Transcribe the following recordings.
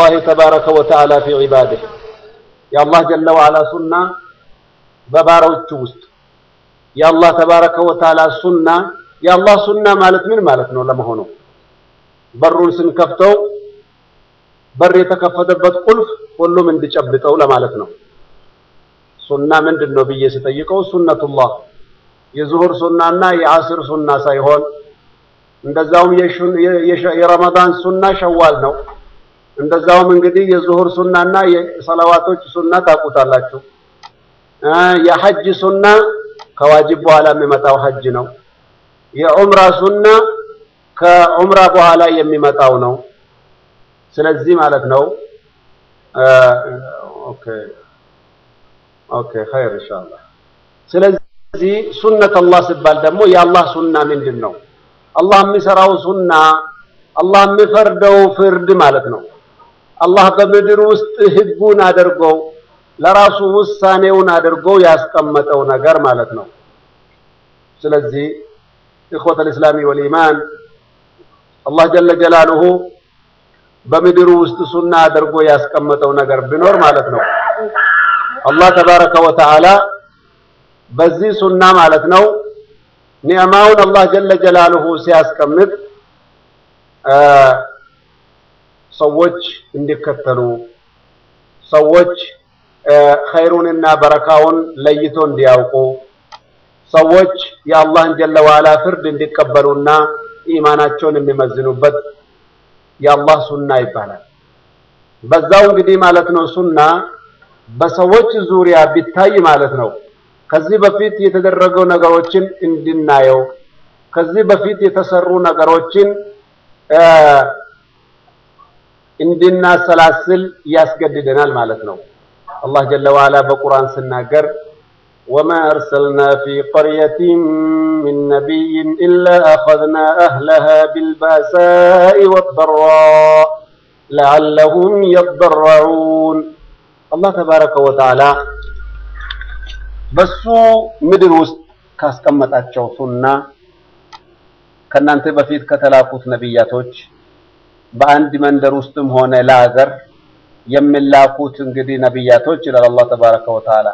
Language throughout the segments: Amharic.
الله تبارك وتعالى في عباده يا الله جل وعلا سنة بباروች ውስጥ የአላህ ተባረከ ወተዓላ ሱና የአላህ ሱና ማለት ምን ማለት ነው ለመሆኑ በሩን ስንከፍተው በር የተከፈተበት ቁልፍ ሁሉም እንዲጨብጠው ለማለት ነው ሱና ምንድን ነው ብዬ ስጠይቀው ሱነቱላህ የዙሁር ሱናና የአስር ሱና ሳይሆን እንደዛውም የረመዳን ሱና ሸዋል ነው እንደዛውም እንግዲህ የዙሁር ሱናና የሰላዋቶች ሱና ታውቁታላችሁ የሐጅ ሱና ከዋጅብ በኋላ የሚመጣው ሐጅ ነው የዑምራ ሱና ከዑምራ በኋላ የሚመጣው ነው ስለዚህ ማለት ነው ኦኬ ኦኬ ኸይር ኢንሻአላህ ስለዚህ ሱነት አላህ ሲባል ደግሞ የአላህ ሱና ምንድን ነው አላህ የሚሰራው ሱና አላህ የሚፈርደው ፍርድ ማለት ነው አላህ በምድር ውስጥ ህጉን አድርገው ለራሱ ውሳኔውን አድርገው ያስቀመጠው ነገር ማለት ነው ስለዚህ ኢኽወተ ልእስላሚ ወልኢማን አላህ ጀለ ጀላሉሁ በምድሩ ውስጥ ሱና አድርጎ ያስቀመጠው ነገር ቢኖር ማለት ነው አላህ ተባረከ ወተዓላ በዚህ ሱና ማለት ነው ኒዕማውን አላህ ጀለ ጀላሉሁ ሲያስቀምጥ ሰዎች እንዲከተሉ ሰዎች ኸይሩንና በረካውን ለይቶ እንዲያውቁ ሰዎች የአላህን ጀለ ዋላ ፍርድ እንዲቀበሉና ኢማናቸውን የሚመዝኑበት የአላህ ሱና ይባላል። በዛው እንግዲህ ማለት ነው ሱና በሰዎች ዙሪያ ቢታይ ማለት ነው ከዚህ በፊት የተደረገው ነገሮችን እንድናየው ከዚህ በፊት የተሰሩ ነገሮችን እንድናሰላስል ያስገድደናል ማለት ነው። አላህ ጀለ ዋላ በቁርአን ስናገር وما أرسلنا في قرية من نبي إلا أخذنا أهلها بالبأساء والضراء لعلهم يضرعون الله تبارك وتعالى በሱ ምድር ውስጥ ካስቀመጣቸው ሱና ከእናንተ በፊት ከተላኩት ነቢያቶች በአንድ መንደር ውስጥም ሆነ ለሀገር የሚላኩት እንግዲህ ነቢያቶች ይላል አላህ ተባረከ ወተዓላ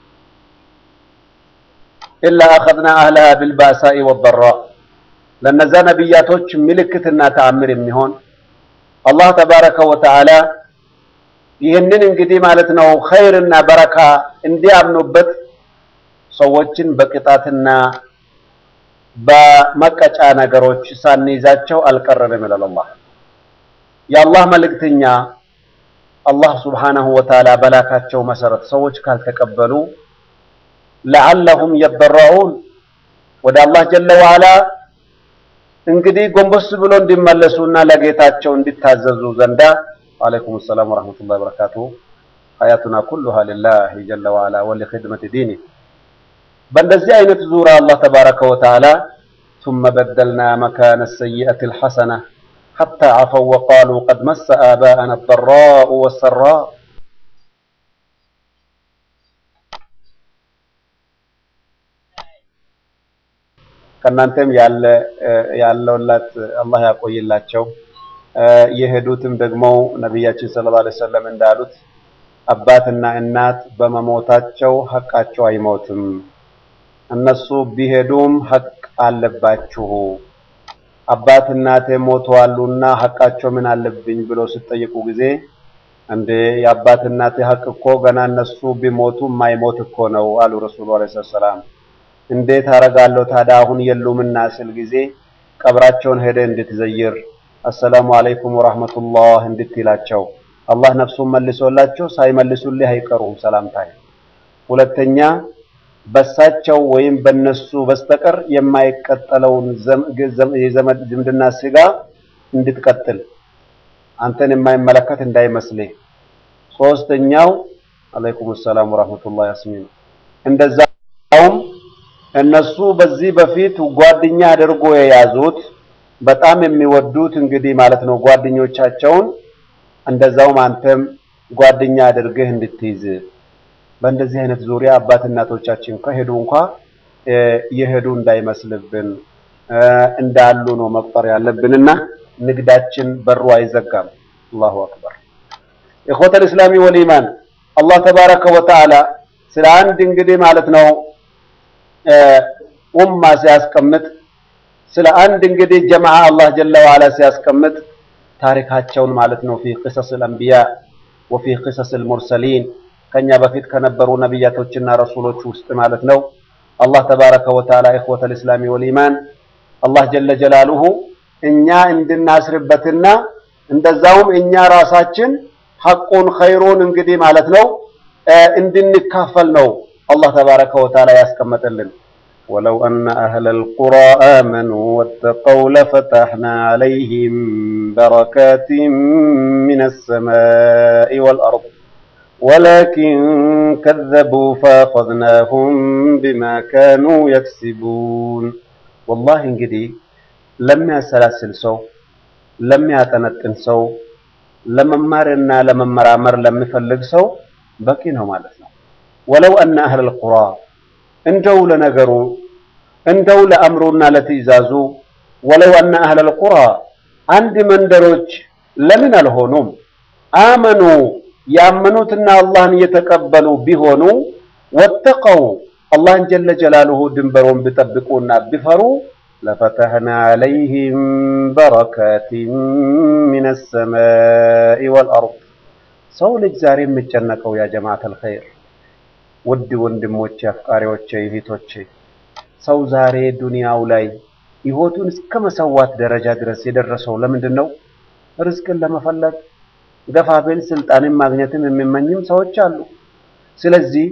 ኢላ አኸዝና አህለሃ ቢልባሳኢ ወበራ ለነዛ ነቢያቶች ምልክትና ተአምር የሚሆን አላህ ተባረከ ወተዓላ ይህንን እንግዲህ ማለት ነው ኸይርና በረካ እንዲያምኑበት ሰዎችን በቅጣትና በመቀጫ ነገሮች ሳንይዛቸው አልቀረንም ይላል አላህ። የአላህ መልእክተኛ አላህ ሱብሓነሁ ወተዓላ በላካቸው መሰረት ሰዎች ካልተቀበሉ ለዓለሁም የበረዑን ወደ አላህ ጀለ ዋላ እንግዲህ ጎንበስ ብሎ እንዲመለሱና ለጌታቸው እንዲታዘዙ ዘንዳ ወአለይኩም ሰላም ወረሕመቱላሂ ወበረካቱሁ ሀያቱና ኩሉሃ ሊላሂ ጀለ ዋላ ወሊኽድመቲ ዲኒ በእንደዚህ አይነት ዙሪያ አላህ ተባረከ ወተዓላ ثم بدلنا مكان السيئة الحسنة حتى عفوا وقالوا قد مس آباءنا الضراء والسراء ከእናንተም ያለ ያለውላት አላህ ያቆይላቸው። የሄዱትም ደግሞ ነቢያችን ሰለላሁ ዐለይሂ ወሰለም እንዳሉት አባትና እናት በመሞታቸው ሐቃቸው አይሞትም። እነሱ ቢሄዱም ሐቅ አለባችሁ። አባት እናቴ ሞተዋሉና ሐቃቸው ምን አለብኝ ብሎ ሲጠይቁ ጊዜ እንዴ የአባት እናቴ ሐቅ እኮ ገና እነሱ ቢሞቱ የማይሞት እኮ ነው አሉ ረሱሉ ዐለይሂ ሰላም። እንዴት አረጋለሁ ታዲያ አሁን የሉምና ስል ጊዜ ቀብራቸውን ሄደ እንድትዘይር አሰላሙ አለይኩም ወራህመቱላህ እንድትላቸው አላህ ነፍሱን መልሶላቸው ሳይመልሱልህ አይቀሩም ሰላምታይ። ሁለተኛ በሳቸው ወይም በነሱ በስተቀር የማይቀጠለውን የዘመድ ዝምድና ስጋ እንድትቀጥል አንተን የማይመለከት እንዳይመስልህ። ሶስተኛው አለይኩም ሰላም ወራህመቱላህ ያስሚን እንደዛውም እነሱ በዚህ በፊት ጓደኛ አድርጎ የያዙት በጣም የሚወዱት እንግዲህ ማለት ነው ጓደኞቻቸውን እንደዛውም አንተም ጓደኛ አድርገህ እንድትይዝ በእንደዚህ አይነት ዙሪያ አባት እናቶቻችን ከሄዱ እንኳ የሄዱ እንዳይመስልብን እንዳሉ ነው መቁጠር ያለብንና ንግዳችን በሩ አይዘጋም። አላሁ አክበር። ኢኽወተል ኢስላሚ ወልኢማን አላህ ተባረከ ወተዓላ ስለ አንድ እንግዲህ ማለት ነው ኡማ ሲያስቀምጥ ስለ አንድ እንግዲህ ጀማዓ አላህ ጀለ ወዓላ ሲያስቀምጥ ታሪካቸውን ማለት ነው ፊ ቅሰስ አልአንቢያ ወፊ ቅሰስ አልሙርሰሊን ከኛ በፊት ከነበሩ ነቢያቶችና ረሱሎች ውስጥ ማለት ነው አላህ ተባረከ ወተዓላ ኢኽወተል ኢስላሚ ወልኢማን አላህ ጀለ ጀላሉሁ እኛ እንድናስርበትና እንደዛውም እኛ ራሳችን ሐቁን ኸይሩን እንግዲህ ማለት ነው እንድንካፈል ነው አላህ ተባረከ ወተዓላ ያስቀመጠልን። ወለው አነ አህለል ቁራ አመኑ ወተቀው ለፈተሕና ዐለይሂም በረካቲን ሚነ ሰማኢ ወልአርድ ወላኪን ከዘቡ ፈአኸዝናሁም ቢማ ካኑ የክሲቡን። ወላሂ እንግዲህ ለሚያሰላስል ሰው ለሚያጠነጥን ሰው ለመማርና ለመመራመር ለሚፈልግ ሰው በቂ ነው ማለት ነው። ወለው አነ አህለል ቁራ እንደው ለነገሩ እንደው ለአምሩና ለትዕዛዙ ወለው አነ አህለል ቁራ አንድ መንደሮች ለምን አልሆኑም? አመኑ ያመኑትና አላህን እየተቀበሉ ቢሆኑ ወተቀው አላህን ጀለ ጀላሉሁ ድንበሩን ቢጠብቁና ቢፈሩ ለፈተሕና ዐለይሂም በረካቲን ሚነ ሰማኢ ወልአርድ። ሰው ልጅ ዛሬ የሚጨነቀው ያ ጀማዓተል ኸይር ውድ ወንድሞቼ፣ አፍቃሪዎቼ፣ እህቶቼ ሰው ዛሬ ዱንያው ላይ ሕይወቱን እስከ መሰዋት ደረጃ ድረስ የደረሰው ለምንድን ነው? ርዝቅን ለመፈለግ ገፋ ቢል ስልጣንን ማግኘትም የሚመኝም ሰዎች አሉ። ስለዚህ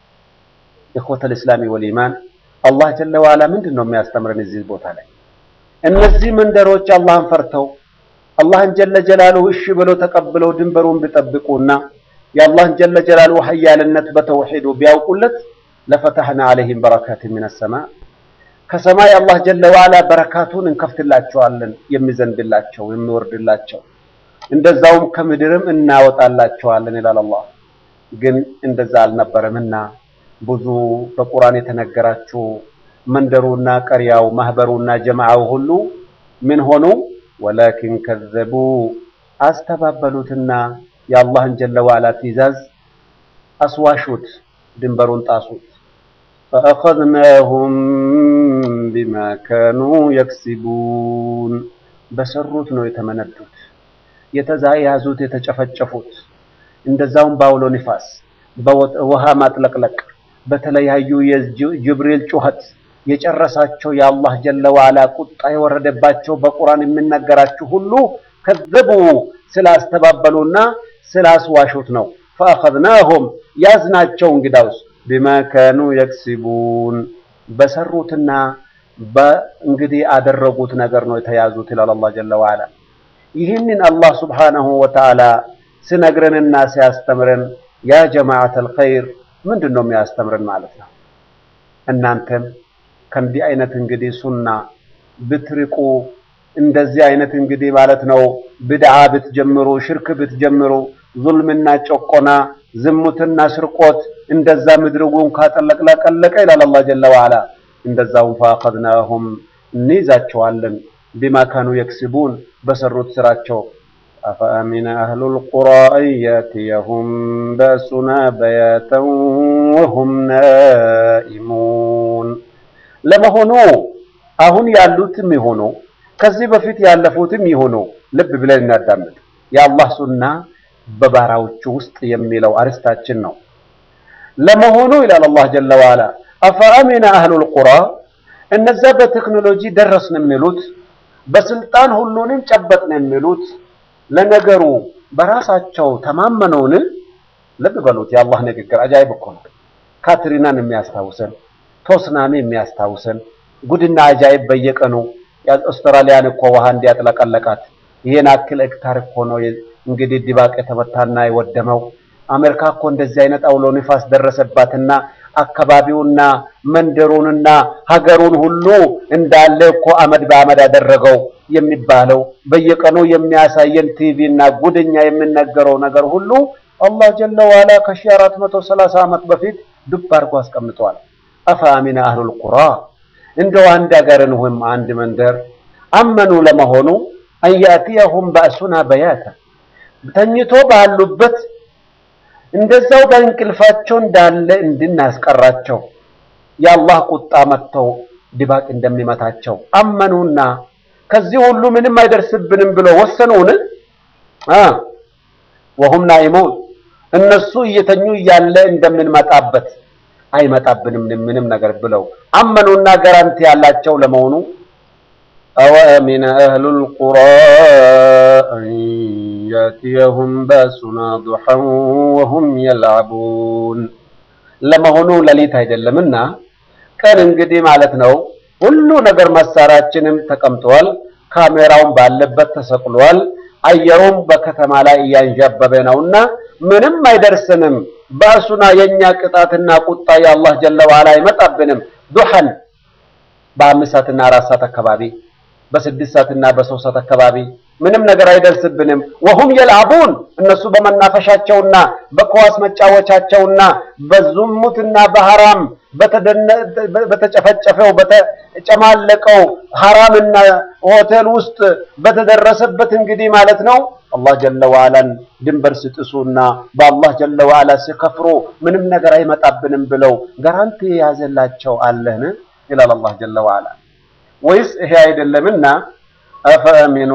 ኢኽወተል ኢስላሚ ወልኢማን አላህ ጀለ ወዓላ ምንድን ነው የሚያስተምረን እዚህ ቦታ ላይ? እነዚህ መንደሮች አላህን ፈርተው አላህን ጀለ ጀላሉሁ እሺ ብለው ተቀብለው ድንበሩን ቢጠብቁና የአላህን ጀለ ጀላሉሁ ሀያልነት በተውሂዱ ቢያውቁለት ለፈተሕና ዐለይሂም በረካቲን ሚነ ሰማእ ከሰማይ አላህ ጀለ ወዓላ በረካቱን እንከፍትላቸዋለን የሚዘንብላቸው የሚወርድላቸው እንደዛውም ከምድርም እናወጣላቸዋለን ይላል አላህ። ግን እንደዛ አልነበረምና ብዙ በቁርአን የተነገራችሁ መንደሩና ቀሪያው ማህበሩና ጀማዓው ሁሉ ምን ሆኑ? ወላኪን ከዘቡ አስተባበሉትና የአላህን ጀለ ወዓላ ትዕዛዝ አስዋሹት፣ ድንበሩን ጣሱት። ፈአኸዝናሁም ቢማ ካኑ የክሲቡን በሰሩት ነው የተመነዱት፣ የተያዙት፣ የተጨፈጨፉት እንደዛውም በአውሎ ንፋስ በውሃ ማጥለቅለቅ በተለያዩ የጅብሪል ጩኸት የጨረሳቸው የአላህ ጀለ ወዓላ ቁጣ የወረደባቸው በቁርአን የሚነገራችሁ ሁሉ ከዘቡ ስላስተባበሉና ስላስዋሹት ነው። ፈአኸዝናሁም ያዝናቸው እንግዳውስ ቢማ ካኑ የክሲቡን በሰሩትና በእንግዲህ አደረጉት ነገር ነው የተያዙት ይላል አላህ ጀለ ወዓላ። ይህንን አላህ ሱብሓነሁ ወተዓላ ሲነግረንና ሲያስተምረን ያ ጀማዓተል ኸይር ምንድን ነው የሚያስተምረን ማለት ነው? እናንተም ከእንዲህ አይነት እንግዲህ ሱና ብትርቁ እንደዚህ አይነት እንግዲህ ማለት ነው ብድዓ ብትጀምሩ፣ ሽርክ ብትጀምሩ፣ ዙልምና ጨቆና፣ ዝሙትና ስርቆት እንደዛ ምድርውን ካጠለቅለቀለቀ ይላል አላህ ጀለ ወዓላ እንደዛውም ፈአኸዝናሁም እንይዛቸዋለን ቢማ ካኑ የክስቡን በሰሩት ስራቸው አፈአሚነ አህሉል ቁራ አን ያእትየሁም በእሱና በያተን ወሁም ናኢሙን። ለመሆኑ አሁን ያሉትም ይሆኑ ከዚህ በፊት ያለፉትም ይሆኑ ልብ ብለን እናዳምጥ። የአላህ ሱና በባራዎቹ ውስጥ የሚለው አርስታችን ነው። ለመሆኑ ይላል አላህ ጀለ ወዓላ አፈአሚነ አህሉል ቁራ እነዛ በቴክኖሎጂ ደረስን የሚሉት በስልጣን ሁሉንም ጨበጥን የሚሉት ለነገሩ በራሳቸው ተማመነውን? ልብ በሉት። የአላህ ንግግር አጃይብ እኮ ነው። ካትሪናን የሚያስታውሰን ቶስናሚ የሚያስታውሰን ጉድና አጃይብ በየቀኑ አውስትራሊያን እኮ ውሃ እንዲያጥለቀለቃት ይሄን አክል ሄክታር እኮ ነው እንግዲህ ድባቅ የተመታና የወደመው። አሜሪካ እኮ እንደዚህ አይነት አውሎ ንፋስ ደረሰባትና አካባቢውና መንደሩንና ሀገሩን ሁሉ እንዳለ እኮ አመድ በአመድ አደረገው የሚባለው በየቀኑ የሚያሳየን ቲቪ እና ጉድኛ የሚነገረው ነገር ሁሉ አላህ ጀለ ዋላ ከሺህ አራት መቶ ሰላሳ ዓመት በፊት ዱብ አድርጎ አስቀምጧል። አፈአሚነ አህሉል ቁራ እንደው አንድ ሀገርን ወይም አንድ መንደር አመኑ ለመሆኑ አንያእትየሁም በእሱና በያተ ተኝቶ ባሉበት እንደዛው በእንቅልፋቸው እንዳለ እንድናስቀራቸው የአላህ ቁጣ መጥተው ድባቅ እንደሚመታቸው አመኑና ከዚህ ሁሉ ምንም አይደርስብንም ብለው ወሰኑን አ ወሁም ናኢሙን እነሱ እየተኙ እያለ እንደምንመጣበት አይመጣብንም ምንም ነገር ብለው አመኑና ጋራንቲ ያላቸው ለመሆኑ አወአሚነ አህሉል ቁራ አን ያእቲየሁም ባሱና ዱሐን ወሁም የልዐቡን ለመሆኑ ሌሊት አይደለምና ቀን እንግዲህ ማለት ነው ሁሉ ነገር መሳሪያችንም ተቀምጧል ካሜራውን ባለበት ተሰቅሏል አየሩም በከተማ ላይ እያንዣበበ ነውና ምንም አይደርስንም ባሱና የኛ ቅጣትና ቁጣ የአላህ ጀለ ዋላ አይመጣብንም ዱሐን በአምስት ሰዓትና አራት ሰዓት አካባቢ በስድስት ሰዓትና በሶስት ሰዓት አካባቢ ምንም ነገር አይደርስብንም ወሁም የልዐቡን እነሱ በመናፈሻቸውና በኳስ መጫወቻቸውና በዝሙትና በሐራም በተጨፈጨፈው በተጨማለቀው ሐራምና ሆቴል ውስጥ በተደረሰበት እንግዲህ ማለት ነው አላህ ጀለ ዋላን ድንበር ሲጥሱና በአላህ ጀለ ዋላ ሲከፍሩ ምንም ነገር አይመጣብንም ብለው ጋራንቲ የያዘላቸው አለህን ይላል አላህ ጀለ ዋላ ወይስ ይሄ አይደለምና አፈአሚኑ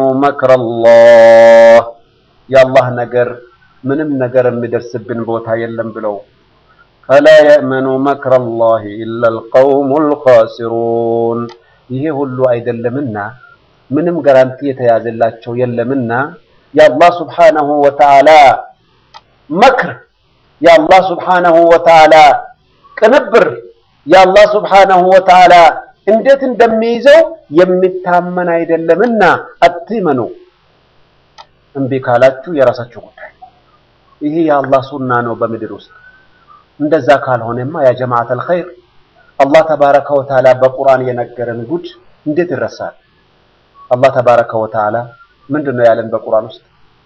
መክረላህ የአላህ ነገር ምንም ነገር የሚደርስብን ቦታ የለም ብለው ፈላ የእመኑ መክረላህ ኢላ አልቀውሙል ኻሲሩን ይሄ ሁሉ አይደለምና ምንም ጋራንቲ የተያዘላቸው የለምና የአላህ ስብሓነሁ ወተዓላ መክር የአላህ ስብሓነሁ ወተዓላ ቅንብር የአላህ ስብሓነሁ ወተዓላ እንዴት እንደሚይዘው የሚታመን አይደለምና አትመኑ። እምቢ ካላችሁ የራሳችሁ ጉዳይ። ይሄ የአላህ ሱና ነው በምድር ውስጥ። እንደዛ ካልሆነማ ያ ጀማዓተል ኸይር አላህ ተባረከ ወተዓላ በቁርአን የነገረን ጉድ እንዴት ይረሳል? አላህ ተባረከ ወተዓላ ምንድን ነው ያለን በቁርአን ውስጥ?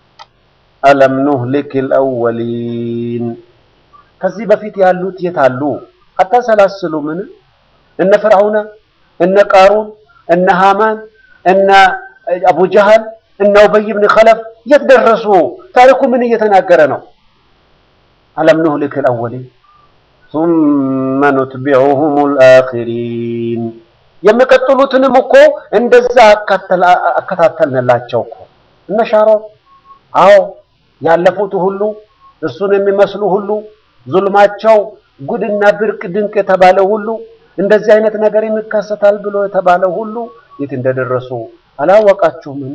አለም ኑህሊክል አወሊን ከዚህ በፊት ያሉት የት አሉ? አታሰላስሉምን? እነ ፍርዓውነ እነ ቃሩን እነ ሃማን እነ አቡ ጀህል እነ ኡበይ ብን ኸለፍ የት ደረሱ? ታሪኩ ምን እየተናገረ ነው? አለም ኑህሊክ አልአወሊን ሱመ ኑትቢዑሁም አልአኺሪን የሚቀጥሉትንም እኮ እንደዛ አከታተልንላቸው እኮ እነ ሻሮን አዎ ያለፉት ሁሉ እርሱን የሚመስሉ ሁሉ ዙልማቸው ጉድና ብርቅ ድንቅ የተባለ ሁሉ እንደዚህ አይነት ነገር ይከሰታል ብሎ የተባለው ሁሉ የት እንደደረሱ አላወቃችሁምን?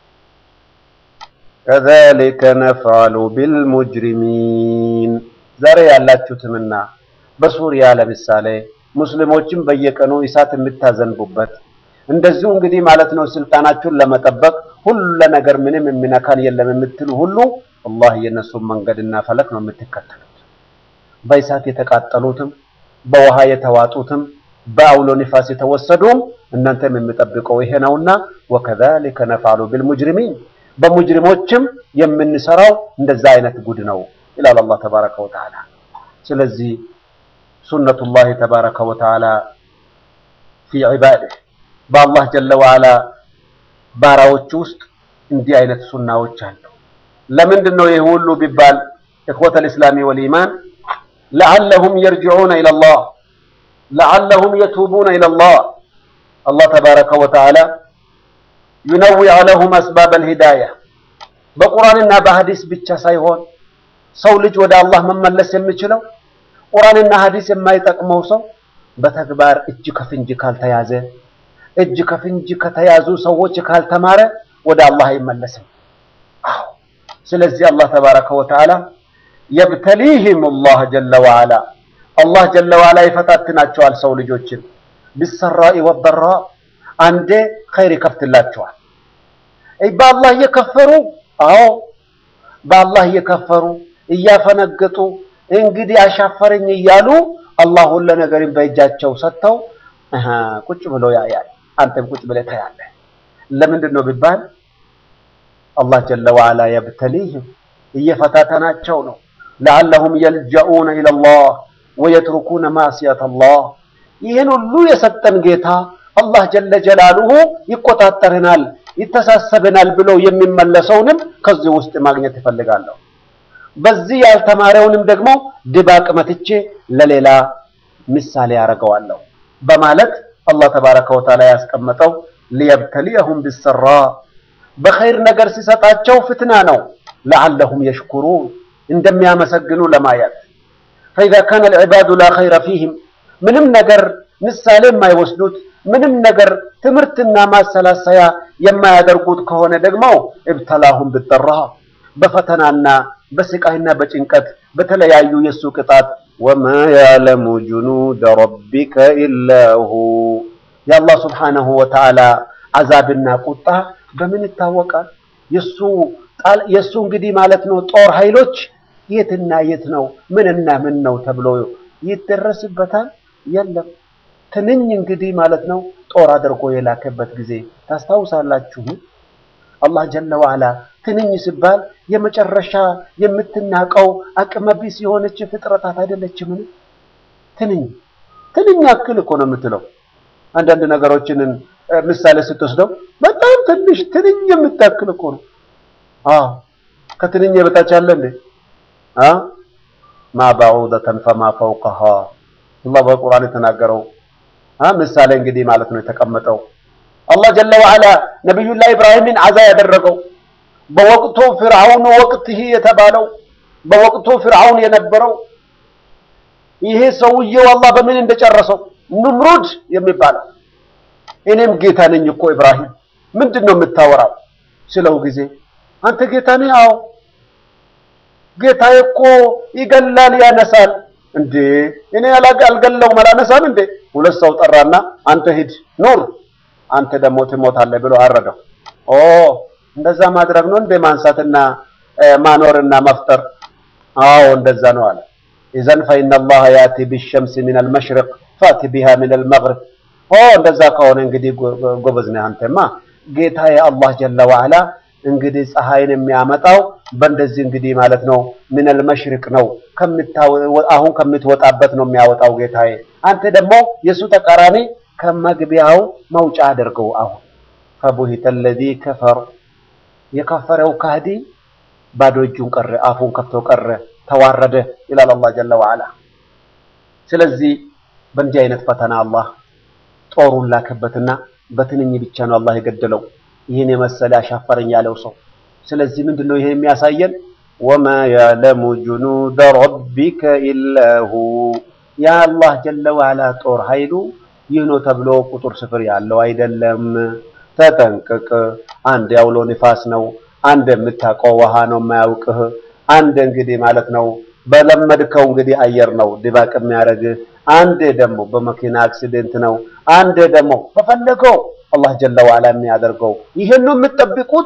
ከዛሊከ ነፍዐሉ ቢልሙጅሪሚን ዛሬ ያላችሁትምና በሱሪያ ለምሳሌ ሙስሊሞችን በየቀኑ እሳት የምታዘንቡበት እንደዚሁ እንግዲህ ማለት ነው ስልጣናችሁን ለመጠበቅ ሁሉ ነገር ምንም የሚነካን የለም የምትሉ ሁሉ ወላሂ የእነሱን መንገድና ፈለክ ነው የምትከተሉት። በእሳት የተቃጠሉትም በውሃ የተዋጡትም በአውሎ ንፋስ የተወሰዱም እናንተም የሚጠብቀው ይሄ ነውና ወከዛሊከ ነፍዐሉ ቢልሙጅሪሚን በሙጅሪሞችም የምንሰራው እንደዛ አይነት ጉድ ነው ይላል አላህ ተባረከ ወተዓላ። ስለዚህ ሱነቱላህ ተባረከ ወተዓላ ፊ ዒባዲህ በአላህ ጀለ ወዓላ ባራዎች ውስጥ እንዲህ አይነት ሱናዎች አሉ። ለምንድን ነው ይህ ሁሉ ቢባል ኢኽወተል ኢስላሚ ወልኢማን ለዓለሁም የርጅዑነ ኢለላህ ለዓለሁም የቱቡነ ኢለላህ አላህ ተባረከ ወተዓላ ዩነዊዐ ለሁም አስባበል ሂዳያ በቁርአንና በሐዲስ ብቻ ሳይሆን ሰው ልጅ ወደ አላህ መመለስ የሚችለው ቁርአንና ሐዲስ የማይጠቅመው ሰው በተግባር እጅ ከፍንጅ ካልተያዘ እጅ ከፍንጅ ከተያዙ ሰዎች ካልተማረ ወደ አላህ አይመለስም። አዎ ስለዚህ አላህ ተባረከ ወተዓላ የብተሊህም አላህ ጀለ ወዓላ አላህ ጀለ ወዓላ ይፈታትናቸዋል ሰው ልጆችን ቢሰራኢ ወበራ አንዴ ኸይር ይከፍትላቸዋል። በአላህ እየከፈሩ አዎ በአላህ እየከፈሩ እያፈነገጡ እንግዲህ አሻፈረኝ እያሉ አላህ ሁሉ ነገርን በእጃቸው ሰጥተው ቁጭ ብሎ ያያል። አንተም ቁጭ ብለህ ታያለህ። ለምንድን ነው ቢባል አላህ ጀለ ወዓላ የብተሊህም እየፈታተናቸው ነው። ለዓለሁም የልጀኡነ ኢለላህ ወየትሩኩነ ማዕሲየተላህ ይህን ሁሉ የሰጠን ጌታ አላህ ጀለ ጀላሉሁ ይቆጣጠረናል። ይተሳሰበናል ብሎ የሚመለሰውንም ከዚህ ውስጥ ማግኘት ይፈልጋለሁ። በዚህ ያልተማረውንም ደግሞ ድባቅ መትቼ ለሌላ ምሳሌ ያደርገዋለሁ በማለት አላህ ተባረከ ወተዓላ ያስቀመጠው ሊየብተሊየሁም ቢሰራ በኸይር ነገር ሲሰጣቸው ፍትና ነው። ለዓለሁም የሽኩሩን እንደሚያመሰግኑ ለማየት ፈኢዛ ካነ ልዕባዱ ላ ኸይረ ፊህም ምንም ነገር ምሳሌ የማይወስዱት ምንም ነገር ትምህርትና ማሰላሰያ የማያደርጉት ከሆነ ደግሞ እብተላሁም ብጠራ በፈተናና በስቃይና በጭንቀት በተለያዩ የእሱ ቅጣት ወማ ያዕለሙ ጁኑደ ረቢከ ኢላሁ የአላህ ስብሓነሁ ወተዓላ አዛብና ቁጣ በምን ይታወቃል? የሱ የሱ እንግዲህ ማለት ነው ጦር ኃይሎች የትና የት ነው ምንና ምን ነው ተብሎ ይደረስበታል? የለም። ትንኝ እንግዲህ ማለት ነው ጦር አድርጎ የላከበት ጊዜ ታስታውሳላችሁ? አላህ ጀለ ወዐላ ትንኝ ሲባል የመጨረሻ የምትናቀው አቅመቢስ የሆነች ፍጥረታት አይደለችምን? ትንኝ ትንኝ ያክል እኮ ነው የምትለው። አንዳንድ ነገሮችን ምሳሌ ስትወስደው በጣም ትንሽ ትንኝ የምታክል እኮ ነው። አዎ ከትንኝ የበታች አለ እንዴ? አ ማ ባዑደተን ፈማ ፈውቀሃ አላህ በቁርአን የተናገረው አ ምሳሌ እንግዲህ ማለት ነው የተቀመጠው። አላህ ጀለ ወዐላ ነቢዩላህ ኢብራሂምን አዛ ያደረገው በወቅቱ ፍርዓውን ወቅትህ የተባለው በወቅቱ ፍርዓውን የነበረው ይሄ ሰውዬው አላህ በምን እንደጨረሰው ንምሩድ የሚባለው እኔም ጌታ ነኝ እኮ ኢብራሂም ምንድን ነው የምታወራው ስለው ጊዜ አንተ ጌታ ነህ አዎ ጌታዬ እኮ ይገላል ያነሳል እንዴ እኔ አልገለውም አላነሳም እንዴ ሁለት ሰው ጠራና አንተ ሂድ ኑር አንተ ደግሞ ትሞታለህ ብሎ አረደው ኦ እንደዛ ማድረግ ነው እንደ ማንሳትና ማኖርና መፍጠር አዎ እንደዛ ነው አለ ኢዘን ፈኢነ አላህ ያቲ ቢሸምስ ሚን አልመሽሪቅ ፋቲ ቢሃ ሚን አልመግሪብ ኦ እንደዛ ከሆነ እንግዲህ ጎበዝ ነህ አንተማ ጌታዬ አላህ ጀለ ወዐላ እንግዲህ ፀሐይን የሚያመጣው በእንደዚህ እንግዲህ ማለት ነው ሚነል መሽሪቅ ነው አሁን ከምትወጣበት ነው የሚያወጣው ጌታዬ አንተ ደግሞ የእሱ ተቃራኒ ከመግቢያው መውጫ አድርገው አሁን ፈቡሂተ አለዚ ከፈር የከፈረው ካህዲ ባዶ እጁን ቀረ አፉን ከፍቶ ቀረ ተዋረደ ይላል አላህ ጀለ ወዐላ ስለዚህ በእንዲህ አይነት ፈተና አላህ ጦሩን ላከበትና በትንኝ ብቻ ነው አላህ የገደለው ይህን የመሰለ አሻፈረኝ ያለው ሰው ስለዚህ ምንድነው ይሄ የሚያሳየን ወማ ያዕለሙ ጁኑደ ረቢከ ኢላሁ የአላህ ጀለ ወዐላ ጦር ኃይሉ ይህ ነው ተብሎ ቁጥር ስፍር ያለው አይደለም ተጠንቅቅ አንድ ያውሎ ንፋስ ነው አንድ የምታውቀው ውሃ ነው የማያውቅህ አንድ እንግዲህ ማለት ነው በለመድከው እንግዲህ አየር ነው ድባቅ የሚያደርግህ አንዴ ደግሞ በመኪና አክሲደንት ነው አንዴ ደግሞ በፈለገው አላህ ጀለ ወዐላ የሚያደርገው ይሄን ነው የምትጠብቁት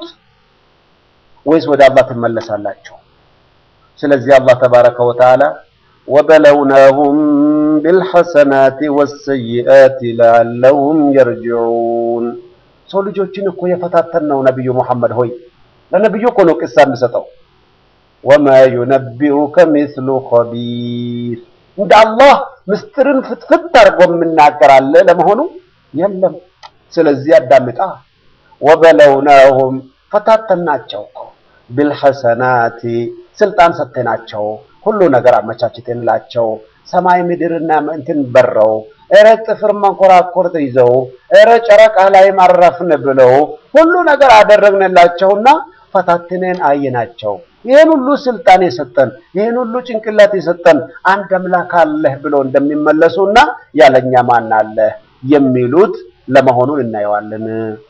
ወይስ ወደ አላህ ትመለሳላችሁ? ስለዚህ አላህ ተባረከ ወተዓላ ወበለውናሁም ቢልሐሰናት ወሰይአት ለዐለሁም የርጅዑን ሰው ልጆችን እኮ የፈታተን ነው ነቢዩ ሙሐመድ ሆይ ለነቢዩ እኮ ነው ቅሳ የምሰጠው ወማ ዩነቢኡከ ሚስሉ ኸቢር እንደ አላህ ምስጢርን ፍትፍት አድርጎ የምናገራለ ለመሆኑ የለም ስለዚህ አዳምጣ ወበለውናሁም ፈታተናቸው እኮ ቢልሐሰናቲ ስልጣን ሰጥተናቸው ሁሉ ነገር አመቻችተንላቸው ሰማይ ምድርና እንትን በረው እረ ጥፍር መንኮራኮር ይዘው እረ ጨረቃ ላይ ማረፍን ብለው ሁሉ ነገር አደረግንላቸውና ፈታትነን አየናቸው። ይህን ሁሉ ስልጣን የሰጠን ይህን ሁሉ ጭንቅላት የሰጠን አንድ አምላክ አለህ ብለው እንደሚመለሱና ያለኛ ማን አለህ የሚሉት ለመሆኑን እናየዋለን።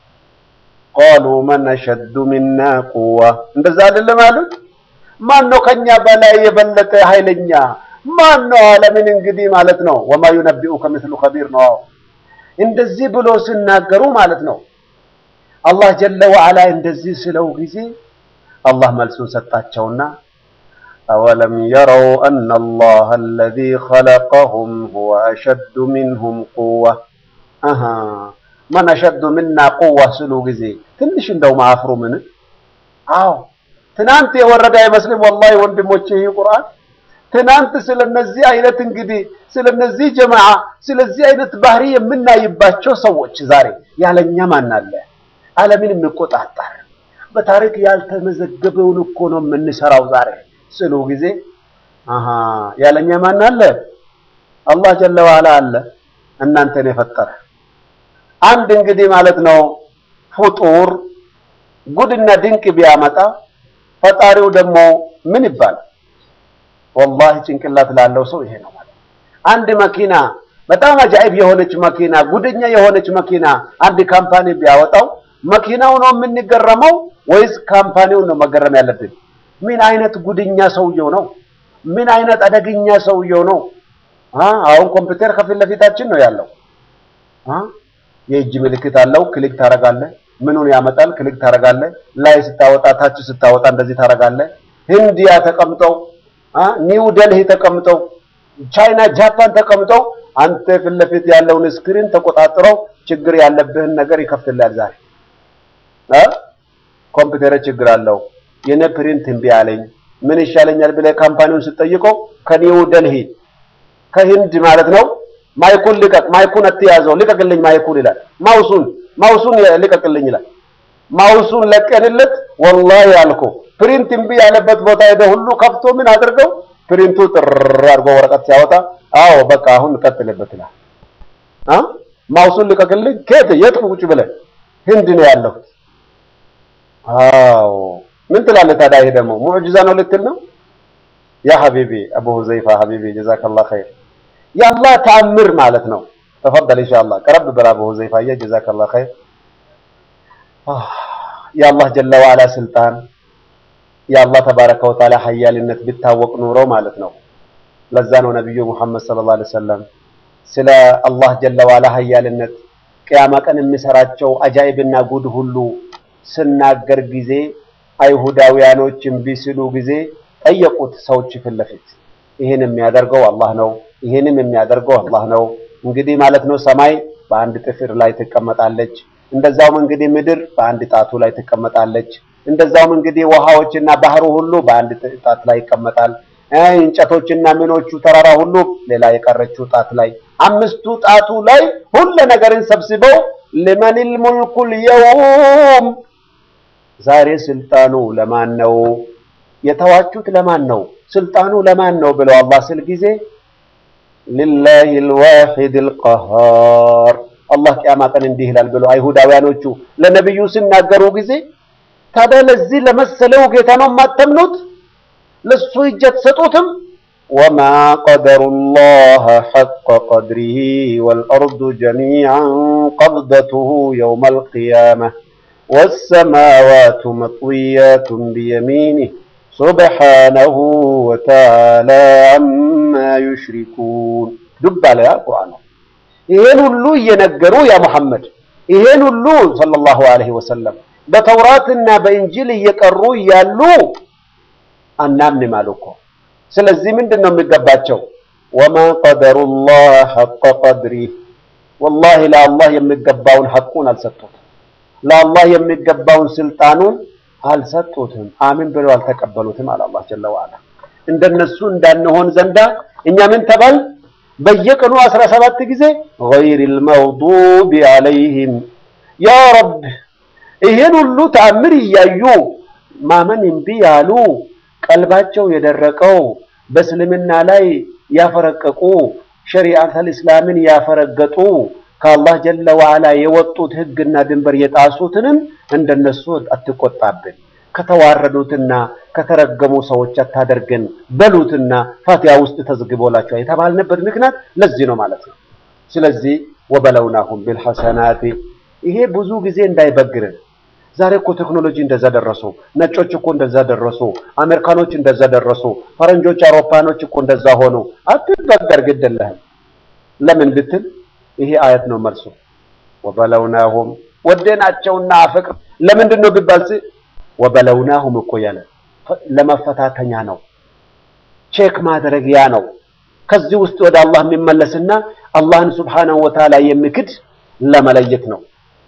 ቃሉ መን አሸዱ ሚና ቁዋ እንደዛ አይደለም አሉት። ማን ነው ከኛ በላይ የበለጠ ኃይለኛ ማን ነው ዓለምን እንግዲህ ማለት ነው ወማ ዩነቢኡከ ምስሉ ኸቢር ነው። እንደዚህ ብሎ ሲናገሩ ማለት ነው አላህ ጀለ ወዐላ እንደዚህ ስለው ጊዜ አላህ መልሱን ሰጣቸውና አወለም የረው አነ አላህ አለዚ ኸለቀሁም ሁወ አሸዱ ሚንሁም ቁዋ አሃ መን አሸዱ ሚና ቁዋ ስሉ ጊዜ ትንሽ እንደው ማፍሩ ምን አዎ ትናንት የወረደ አይመስልም ወላሂ ወንድሞቼ ይህ ቁርአን ትናንት ስለነዚህ አይነት እንግዲህ ስለነዚህ ጀማዓ ስለዚህ አይነት ባህሪ የምናይባቸው ሰዎች ዛሬ ያለኛ ማን አለ? ዓለምን የሚቆጣጠር በታሪክ ያልተመዘገበውን እኮ ነው የምንሰራው ዛሬ ስሉ ጊዜ አሃ ያለኛ ማን አለ? አላህ ጀለ ዋላ አለ እናንተን የፈጠረ አንድ እንግዲህ ማለት ነው ፍጡር ጉድና ድንቅ ቢያመጣ ፈጣሪው ደግሞ ምን ይባላል? ወላሂ ጭንቅላት ላለው ሰው ይሄ ነው ማለት አንድ መኪና በጣም አጃኢብ የሆነች መኪና ጉደኛ የሆነች መኪና አንድ ካምፓኒ ቢያወጣው መኪናው ነው የምንገረመው ወይስ ካምፓኒው ነው መገረም ያለብን? ምን አይነት ጉድኛ ሰውየው ነው? ምን አይነት አደገኛ ሰውየው ነው? አሁን ኮምፒውተር ከፊት ለፊታችን ነው ያለው። የእጅ ምልክት አለው። ክሊክ ታረጋለህ፣ ምኑን ያመጣል። ክሊክ ታረጋለህ። ላይ ስታወጣ፣ ታች ስታወጣ እንደዚህ ታረጋለህ። ህንዲያ ተቀምጠው፣ ኒው ደልሂ ተቀምጠው፣ ቻይና፣ ጃፓን ተቀምጠው አንተ ፊት ለፊት ያለውን ስክሪን ተቆጣጥረው ችግር ያለብህን ነገር ይከፍትልሃል። ዛሬ ኮምፒውተር ችግር አለው የኔ ፕሪንት እምቢ አለኝ ምን ይሻለኛል ብለህ ካምፓኒውን ስትጠይቀው ከኒው ደልሂ ከህንድ ማለት ነው ማይኩን ልቀቅ፣ ማይኩን አትያዘው፣ ልቀቅልኝ ማይኩን ይላል። ማውሱን ማውሱን ልቀቅልኝ ይላል። ማውሱን ለቀንለት ወላሂ አልኮ ፕሪንት እምቢ ያለበት ቦታ ሄደ ሁሉ ከፍቶ ምን አድርገው ፕሪንቱ ጥር አድርጎ ወረቀት ሲያወጣ አዎ በቃ አሁን ቀጥልበት ይላል። አ ማውሱን ልቀቅልኝ ከየት የት ቁጭ ብለህ ህንድ ነው ያለሁት። አዎ ምን ትላለህ ታዲያ? ይሄ ደግሞ ሙዕጂዛ ነው ልትል ነው? ያ ሐቢቢ አቡ ሁዘይፋ ሐቢቢ ጀዛከላህ ኸይር የአላህ ተአምር ማለት ነው። ተፈደል ኢንሻአላህ ቀረብ በል አቡ ሁዘይፋ ጀዛከላህ ኸይር የአላህ ጀለ ወዐላ ስልጣን የአላህ ተባረከ ወተዓላ ሀያልነት ቢታወቅ ኑሮ ማለት ነው። ለዛ ነው ነብዩ ሙሐመድ ሰለላሁ ዐለይሂ ወሰለም ስለ አላህ ጀለ ወዐላ ሀያልነት ቅያማ ቀን የሚሰራቸው አጃኢብና ጉድ ሁሉ ስናገር ጊዜ አይሁዳውያኖች እምቢ ሲሉ ጊዜ ጠየቁት ሰዎች ፊት ለፊት ይህን የሚያደርገው አላህ ነው፣ ይህንም የሚያደርገው አላህ ነው። እንግዲህ ማለት ነው ሰማይ በአንድ ጥፍር ላይ ትቀመጣለች። እንደዛውም እንግዲህ ምድር በአንድ ጣቱ ላይ ትቀመጣለች። እንደዛውም እንግዲህ ውሃዎችና ባህሩ ሁሉ በአንድ ጣት ላይ ይቀመጣል። እንጨቶችና ምኖቹ ተራራ ሁሉ ሌላ የቀረችው ጣት ላይ አምስቱ ጣቱ ላይ ሁሉ ነገርን ሰብስበው ሊመኒል ሙልኩል የውም ዛሬ ስልጣኑ ለማን ነው? የተዋቹት ለማን ነው? ስልጣኑ ለማን ነው ብለው አላህ ስል ጊዜ ሊላሂል ዋሂዲል ቀሃር አላህ ቂያማ ቀን እንዲህ ይላል ብለው አይሁዳውያኖቹ ለነብዩ ሲናገሩ ጊዜ ታዲያ ለዚህ ለመሰለው ጌታ ነው የማተምኑት? ለሱ እጅ አትሰጡትም? ወማ ቀደሩላህ ሐቀ ቀድሪሂ ወልአርዱ ጀሚዐን ቀብደቱሁ የውመል ቂያመህ ወሰማዋቱ መጥዊያቱን ቢየሚኒህ ሱብሓነሁ ወተዓላ አማ ዩሽሪኩን ዱብ አለ ያ ቁርአን ነው። ይሄን ሁሉ እየነገሩ ያ ሙሐመድ ይሄን ሁሉ ሰለላሁ ዐለይሂ ወሰለም በተውራትና በእንጂል እየቀሩ እያሉ አናምንም አሉ እኮ። ስለዚህ ምንድን ነው የሚገባቸው? ወማ ቀደሩላህ ሐቀ ቀድሪህ ወላሂ ለአላህ የሚገባውን ሐቁን አልሰጡትም። ለአላህ የሚገባውን ስልጣኑን አልሰጡትም። አሚን ብለው አልተቀበሉትም አለ አላህ ጀለ ወዐላ። እንደነሱ እንዳንሆን ዘንዳ እኛ ምን ተባል? በየቀኑ አስራ ሰባት ጊዜ ገይሪል መግዱቢ ዐለይሂም ያ ረብ ይሄን ሁሉ ተአምር እያዩ ማመን እምቢ ያሉ ቀልባቸው የደረቀው በእስልምና ላይ ያፈረቀቁ ሸሪዓተል እስላምን ያፈረገጡ ከአላህ ጀለ ወዐላ የወጡት ህግና ድንበር የጣሱትንም እንደነሱ አትቆጣብን፣ ከተዋረዱትና ከተረገሙ ሰዎች አታደርገን በሉትና ፋቲሃ ውስጥ ተዝግቦላቸው የተባልንበት ምክንያት ለዚህ ነው ማለት ነው። ስለዚህ ወበለውናሁም ቢልሐሰናቲ ይሄ ብዙ ጊዜ እንዳይበግርን ዛሬ እኮ ቴክኖሎጂ እንደዛ ደረሱ። ነጮች እኮ እንደዛ ደረሱ። አሜሪካኖች እንደዛ ደረሱ። ፈረንጆች፣ አውሮፓኖች እኮ እንደዛ ሆኑ። አትበገር፣ ግድ የለህም። ለምን ብትል ይሄ አየት ነው መልሱ። ወበለውናሁም ወደናቸውና አፈቅር ለምንድን ነው ቢባል ወበለውናሁም እኮ ያለ ለመፈታተኛ ነው፣ ቼክ ማድረጊያ ነው። ከዚህ ውስጥ ወደ አላህ የሚመለስና አላህን ሱብሓነሁ ወተዓላ የሚክድ ለመለየት ነው።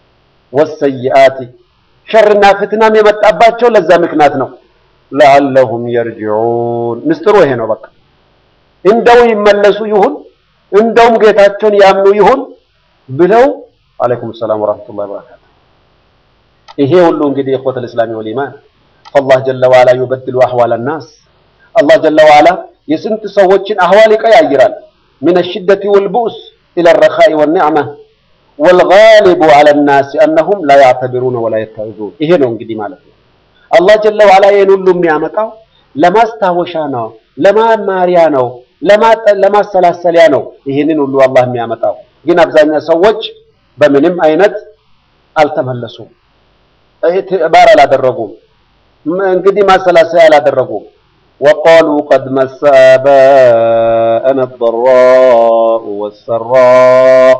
ወሰይአቲ ሸርና ፍትናም የመጣባቸው ለዛ ምክንያት ነው። ለዓለሁም የርጅዑን ምስጢሩ ይሄ ነው። በቃ እንደው ይመለሱ ይሁን እንደውም ጌታቸውን ያምኑ ይሁን ብለው አለይኩም ሰላም ወራህመቱላሂ ወበረካቱ ይሄ ሁሉ እንግዲህ ኢኽወተ ልእስላሚ ወልኢማን ፈላህ ጀለ ዋላ ዩበድሉ አህዋል ናስ አላህ ጀለ ዋላ የስንት ሰዎችን አህዋል ይቀያይራል። ሚነ ሽደቲ ወልቡእስ ኢለ ረኻኢ ወኒዕማ ወልጋሊቡ ዐለ ናስ አነሁም ላ ያዕተቢሩነ ወላ የተዕዙን። ይሄ ነው እንግዲህ ማለት ነው። አላህ ጀለ ዋላ ይህን ሁሉ የሚያመጣው ለማስታወሻ ነው፣ ለማማሪያ ነው፣ ለማሰላሰሊያ ነው። ይህንን ሁሉ አላህ የሚያመጣው ግን አብዛኛው ሰዎች በምንም አይነት አልተመለሱም፣ ኢዕትባር አላደረጉም፣ እንግዲህ ማሰላሰያ አላደረጉም። ወቃሉ ቀድ መሰ አባአና አደራኡ ወሰራእ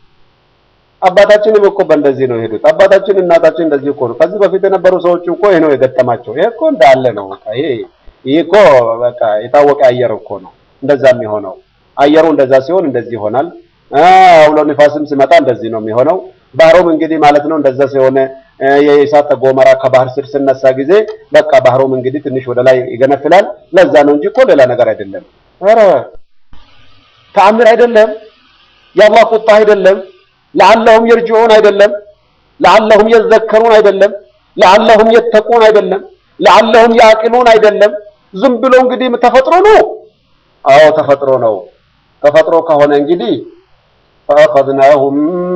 አባታችንም እኮ በእንደዚህ ነው የሄዱት። አባታችን እናታችን እንደዚህ እኮ ነው። ከዚህ በፊት የነበሩ ሰዎች እኮ ይሄ ነው የገጠማቸው። ይሄ እኮ እንዳለ ነው። በቃ ይሄ ይሄ እኮ በቃ የታወቀ አየር እኮ ነው እንደዛ የሚሆነው። አየሩ እንደዛ ሲሆን እንደዚህ ይሆናል። አውሎ ንፋስም ሲመጣ እንደዚህ ነው የሚሆነው። ባህሩም እንግዲህ ማለት ነው እንደዛ ሲሆን የእሳተ ገሞራ ከባህር ስር ስነሳ ጊዜ በቃ ባህሩም እንግዲህ ትንሽ ወደ ላይ ይገነፍላል። ለዛ ነው እንጂ እኮ ሌላ ነገር አይደለም። ኧረ ተአምር አይደለም። የአላህ ቁጣ አይደለም። ለዓለሁም የርጅዑን አይደለም። ለዓለሁም የዘከሩን አይደለም። ለዓለሁም የተቁን አይደለም። ለዓለሁም ያዕቂሉን አይደለም። ዝም ብሎ እንግዲህ ተፈጥሮ ነው። አዎ ተፈጥሮ ነው። ተፈጥሮ ከሆነ እንግዲህ ፈአኸዝናሁም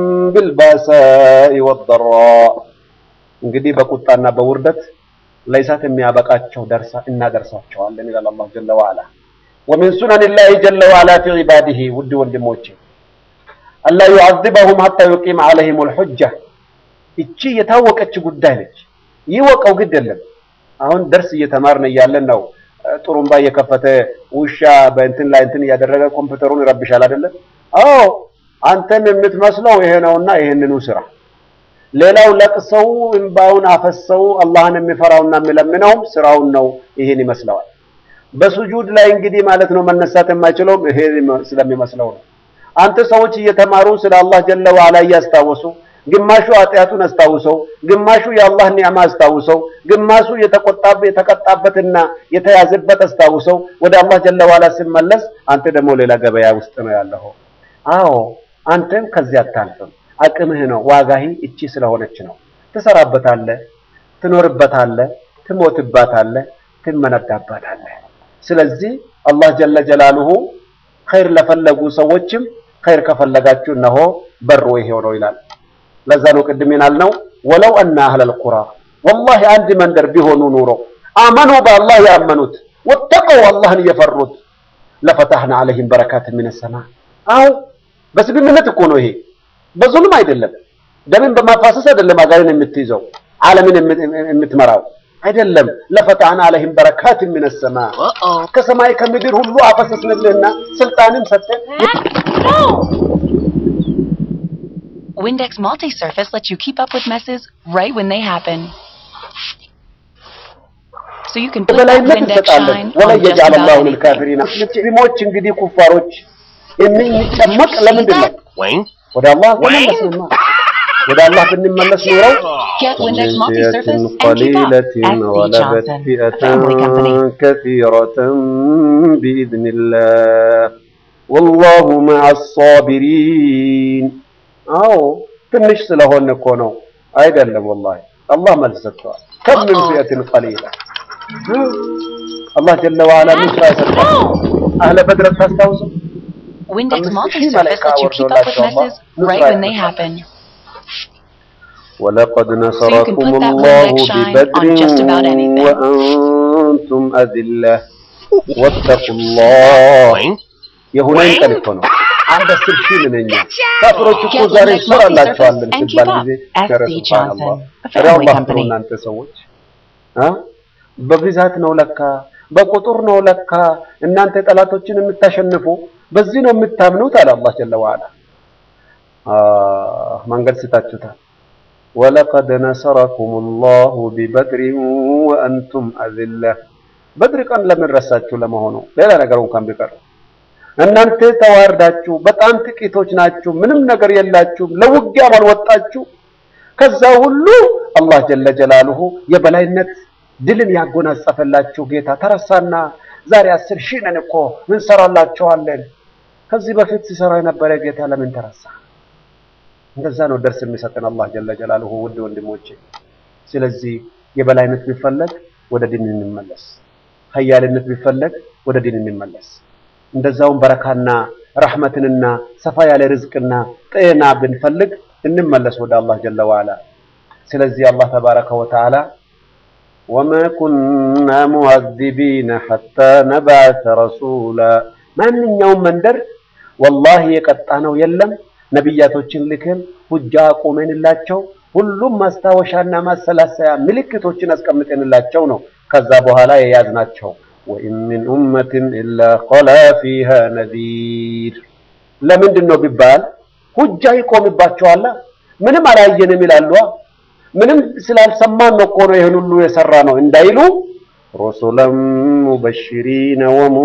ቢልባሳኢ ወደራእ እንግዲህ በቁጣና በውርደት ለእሳት የሚያበቃቸው ደርሳ እናደርሳቸዋለን ይላል አላህ ጀለ ወዐላ። ወሚን ሱነኒላሂ ጀለ ወዐላ ፊ ዒባዲሂ ውድ ወንድሞቼ አላ ዩዐዚበሁም ሐታ ዩቂመ ዐለይሂሙል ሑጃ። ይቺ የታወቀች ጉዳይ ነች። ይወቀው ግድ የለም። አሁን ደርስ እየተማርን እያለን ነው ጥሩምባ እየከፈተ ውሻ በእንትን ላይ እንትን እያደረገ ኮምፒውተሩን ይረብሻል አይደለም? አዎ አንተን የምትመስለው ይሄ ነውና ይሄንኑ ስራ። ሌላው ለቅሰው እንባውን አፈሰው አላህን የሚፈራውና የሚለምነውም ስራውን ነው ይሄን ይመስለዋል። በሱጁድ ላይ እንግዲህ ማለት ነው መነሳት የማይችለውም ይሄ ስለሚመስለው ነው። አንተ ሰዎች እየተማሩ ስለ አላህ ጀለ ወዐላ እያስታወሱ ግማሹ ኃጢአቱን አስታውሰው፣ ግማሹ የአላህ ኒዕማ አስታውሰው፣ ግማሹ የተቀጣበትና የተያዘበት አስታውሰው ወደ አላህ ጀለ ወዐላ ሲመለስ አንተ ደግሞ ሌላ ገበያ ውስጥ ነው ያለኸው። አዎ አንተም ከዚህ አታልፍም። አቅምህ ነው ዋጋህ እቺ ስለሆነች ነው። ትሰራበታለህ፣ ትኖርበታለህ፣ ትሞትባታለህ፣ ትመነዳባታለህ። ስለዚህ አላህ ጀለ ጀላሉሁ ኸይር ለፈለጉ ሰዎችም ኸይር ከፈለጋችሁ እነሆ በሩ ይሄው ነው ይላል። ለዛ ነው ቅድም ያልነው ወለው አና አህለል ቁራ ወላሂ አንድ መንደር ቢሆኑ ኑሮ አመኑ በአላህ ያመኑት ወተቀው አላህን እየፈሩት ለፈታህና አለይሂም በረካት ሚነ ሰማ አው በስግብነት እኮ ነው ይሄ በዙልም አይደለም ደምን በማፋሰስ አይደለም አገርን የምትይዘው ዓለምን የምትመራው አይደለም ለፈታህና አለይሂም በረካት ሚነ ሰማ ከሰማይ ከምድር ሁሉ አፈሰስንልህና ስልጣንን ሰጠን Windex Multi-Surface lets you keep up with messes right when they happen. So you can put that በበላይነት Windex እንሰጣለን shine ወላ on just የጃለ about ላሁ anything. ልልካፊሪና ሙስሊሞች እንግዲህ ኩፋሮች የሚጨመቅ ለምንድን ነው Wayne? ወደ አላህ ተመለስንማ ወደ አላህ ብንመለስ ኖረው Get Windex من Multi-Surface فئة and keep up قليلة at C. غلبت Johnson, a فئة family company. كثيرة بإذن الله والله مع الصابرين አዎ ትንሽ ስለሆነ እኮ ነው አይደለም ወላሂ አላህ መልስ ሰጥቷል ከም ምን ፊአትን ቀሊላ አላህ ጀለ ወዐላ ምን ስራ ይሰጣል አህለ በድር ታስታውሱ Windex አምስት ሺህ Multi-Surface መላኢካ lets you keep up with ወርዶላቸው አላህ messes ምን right ስራ when they ይሰጣል happen. ولقد can نصركم put that الله Windex shine ببدر on just about anything. وأنتم أذلة واتقوا الله Wayne? የሁነይን ቀን እኮ ነው። አንድ አስር ሺህ ምንኛ ካፍሮች እኮ Get ዛሬ Windex እንሰራላቸዋለን Multi-Surface and ሲባል keep up. ጊዜ SC ኧረ ሱብሃነላህ Johnson, a ኧረ family አላህ company. ነው እናንተ ሰዎች አ በብዛት ነው ለካ በቁጥር ነው ለካ እናንተ ጠላቶችን የምታሸንፉ በዚህ ነው የምታምኑት አለ አላህ ጀለ ወዐላ አ መንገድ ስታችሁታል ወለቀድ ነሰረኩም ላሁ ቢበድር ወአንቱም አዝለ በድር ቀን ለምን ረሳችሁ ለመሆኑ ሌላ ነገር እንኳን ቢቀር እናንተ ተዋርዳችሁ በጣም ጥቂቶች ናችሁ ምንም ነገር የላችሁም ለውጊያም አልወጣችሁ ከዛ ሁሉ አላህ ጀለ ጀላሉሁ የበላይነት ድልን ያጎናጸፈላችሁ ጌታ ተረሳና ዛሬ አስር ሺህ ነን እኮ እንሰራላችኋለን ከዚህ በፊት ሲሰራ የነበረ ጌታ ለምን ተረሳ እንደዛ ነው ደርስ የሚሰጠን አላህ ጀለ ጀላሉሁ ውድ ወንድሞቼ ስለዚህ የበላይነት ቢፈለግ ወደ ዲን እንመለስ፣ ሀያልነት ቢፈለግ ወደ ዲን እንመለስ። እንደዛውም በረካና ረሕመትንና ሰፋ ያለ ርዝቅና ጤና ብንፈልግ እንመለስ ወደ አላህ ጀለ ወዓላ። ስለዚህ አላህ ተባረከ ወተዓላ ወማ ኩና ሙዐዚቢነ ሐታ ነብዐሰ ረሱላ ማንኛውም መንደር ወላሂ የቀጣ ነው የለም ነቢያቶችን ልከን ሁጃ አቁመንላቸው ሁሉም ማስታወሻና ማሰላሰያ ምልክቶችን አስቀምጠንላቸው ነው ከዛ በኋላ የያዝናቸው። ወኢን ሚን ኡመትን ኢላ ኸላ ፊሃ ነዚር። ለምንድን ነው ቢባል ሁጃ ይቆምባቸዋል። ምንም አላየንም ይላሉ። ምንም ስላልሰማን ነው እኮ ነው ይህን ሁሉ የሰራ ነው እንዳይሉ ሩሱለን ሙበሽሪነ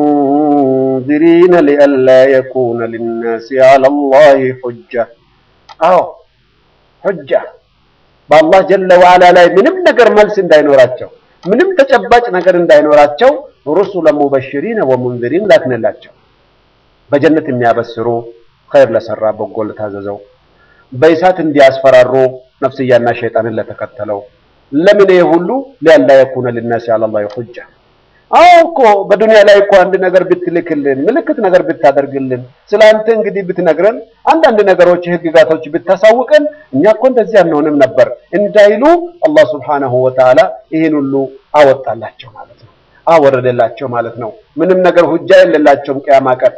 ወሙንዚሪነ ሊአላ የኩነ ሊናሲ ዐለላሂ ሁጃ። አዎ ሁጃ በአላህ ጀለ ወዓላ ላይ ምንም ነገር መልስ እንዳይኖራቸው ምንም ተጨባጭ ነገር እንዳይኖራቸው ሩሱለን ሙበሽሪነ ወሙንዚሪን ላክንላቸው። በጀነት የሚያበስሩ ኸይር ለሰራ በጎ ለታዘዘው፣ በእሳት እንዲያስፈራሩ ነፍስያና ሸይጣንን ለተከተለው። ለምን ይሄ ሁሉ ሊአላ የኩነ ሊናሲ ዐለላሂ ሁጃ። አዎ እኮ በዱንያ ላይ እኮ አንድ ነገር ብትልክልን ምልክት ነገር ብታደርግልን ስለ አንተ እንግዲህ ብትነግረን አንዳንድ ነገሮች ህግጋቶች ብታሳውቀን እኛ እኮ እንደዚህ አንሆንም ነበር እንዳይሉ አላህ ሱብሓነሁ ወተዓላ ይህን ሁሉ አወጣላቸው ማለት ነው፣ አወረደላቸው ማለት ነው። ምንም ነገር ሁጃ የሌላቸውም ቅያማ ቀን።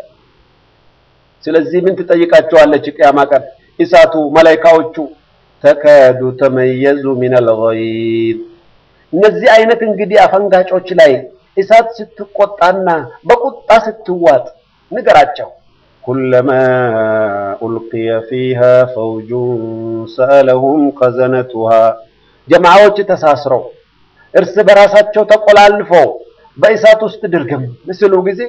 ስለዚህ ምን ትጠይቃቸዋለች ቅያማ ቀን? እሳቱ መላኢካዎቹ ተካዱ ተመየዙ ሚነል ገይዝ እነዚህ አይነት እንግዲህ አፈንጋጮች ላይ እሳት ስትቆጣና በቁጣ ስትዋጥ ንገራቸው። ኩለማ ኡልቂየ ፊሃ ፈውጁን ሰአለሁም ከዘነቱሃ ጀማዓዎች ተሳስረው እርስ በራሳቸው ተቆላልፈው በእሳት ውስጥ ድርግም ምስሉ ጊዜ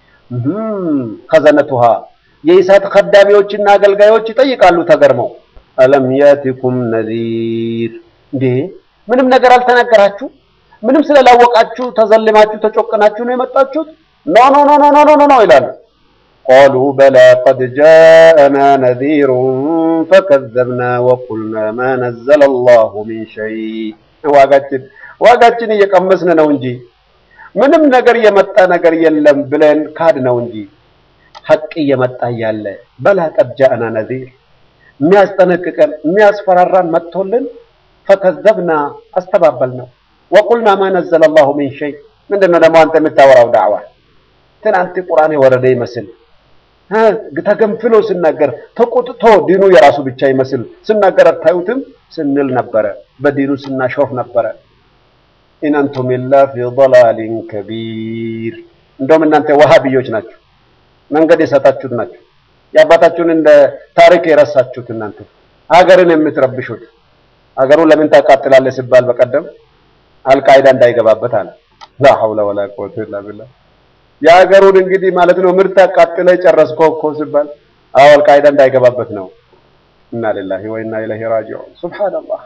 ከዘነቱሃ የእሳት ከዳሚዎችና አገልጋዮች ይጠይቃሉ ተገርመው አለም ያቲኩም ነዚር እንዴ ምንም ነገር አልተናገራችሁ? ምንም ስለላወቃችሁ ተዘልማችሁ ተጮቅናችሁ ነው የመጣችሁት? ኖ ኖ ኖ ኖ ኖ ኖ ኖ ይላሉ። ቃሉ በላ ቀድ ጃአና ነዚሩን ፈከዘብና ወቁልና ማ ነዘለ አላሁ ሚን ሸይ። ዋጋችን ዋጋችን እየቀመስን ነው እንጂ ምንም ነገር የመጣ ነገር የለም ብለን ካድ ነው እንጂ ሐቅ እየመጣ እያለ በላ ቀድ ጃአና ነዚር የሚያስጠነቅቀን የሚያስፈራራን መጥቶልን ፈከዘብና አስተባበል ነው። ወቁልና ማ ነዘለ አላሁ ሚን ሸይ። ምንድን ነው ደግሞ አንተ የምታወራው ዳዕዋ? ትናንት ቁርአን የወረደ ይመስል ተገንፍሎ ስናገር ተቆጥቶ ዲኑ የራሱ ብቻ ይመስል ስናገር አታዩትም ስንል ነበረ። በዲኑ ስናሾፍ ነበረ። ኢን አንቱም ኢላ ፊ ضላሊን ከቢር። እንደውም እናንተ ወሃቢዮች ናችሁ፣ መንገድ የሳታችሁት ናችሁ። የአባታችሁን እንደ ታሪክ የረሳችሁት እናንተ ሀገርን የምትረብሹት ሀገሩ ለምን ታቃጥላለህ ሲባል በቀደም አልቃይዳ እንዳይገባበት አለ። ላ ሐውለ ወላ ቁወተ ኢላ ቢላህ። የሀገሩን እንግዲህ ማለት ነው ምርት አቃጥለህ ጨረስከው እኮ ሲባል አዎ አልቃይዳ እንዳይገባበት ነው። ኢና ሊላሂ ወኢና ኢለይሂ ራጂዑን። ሱብሃነላህ።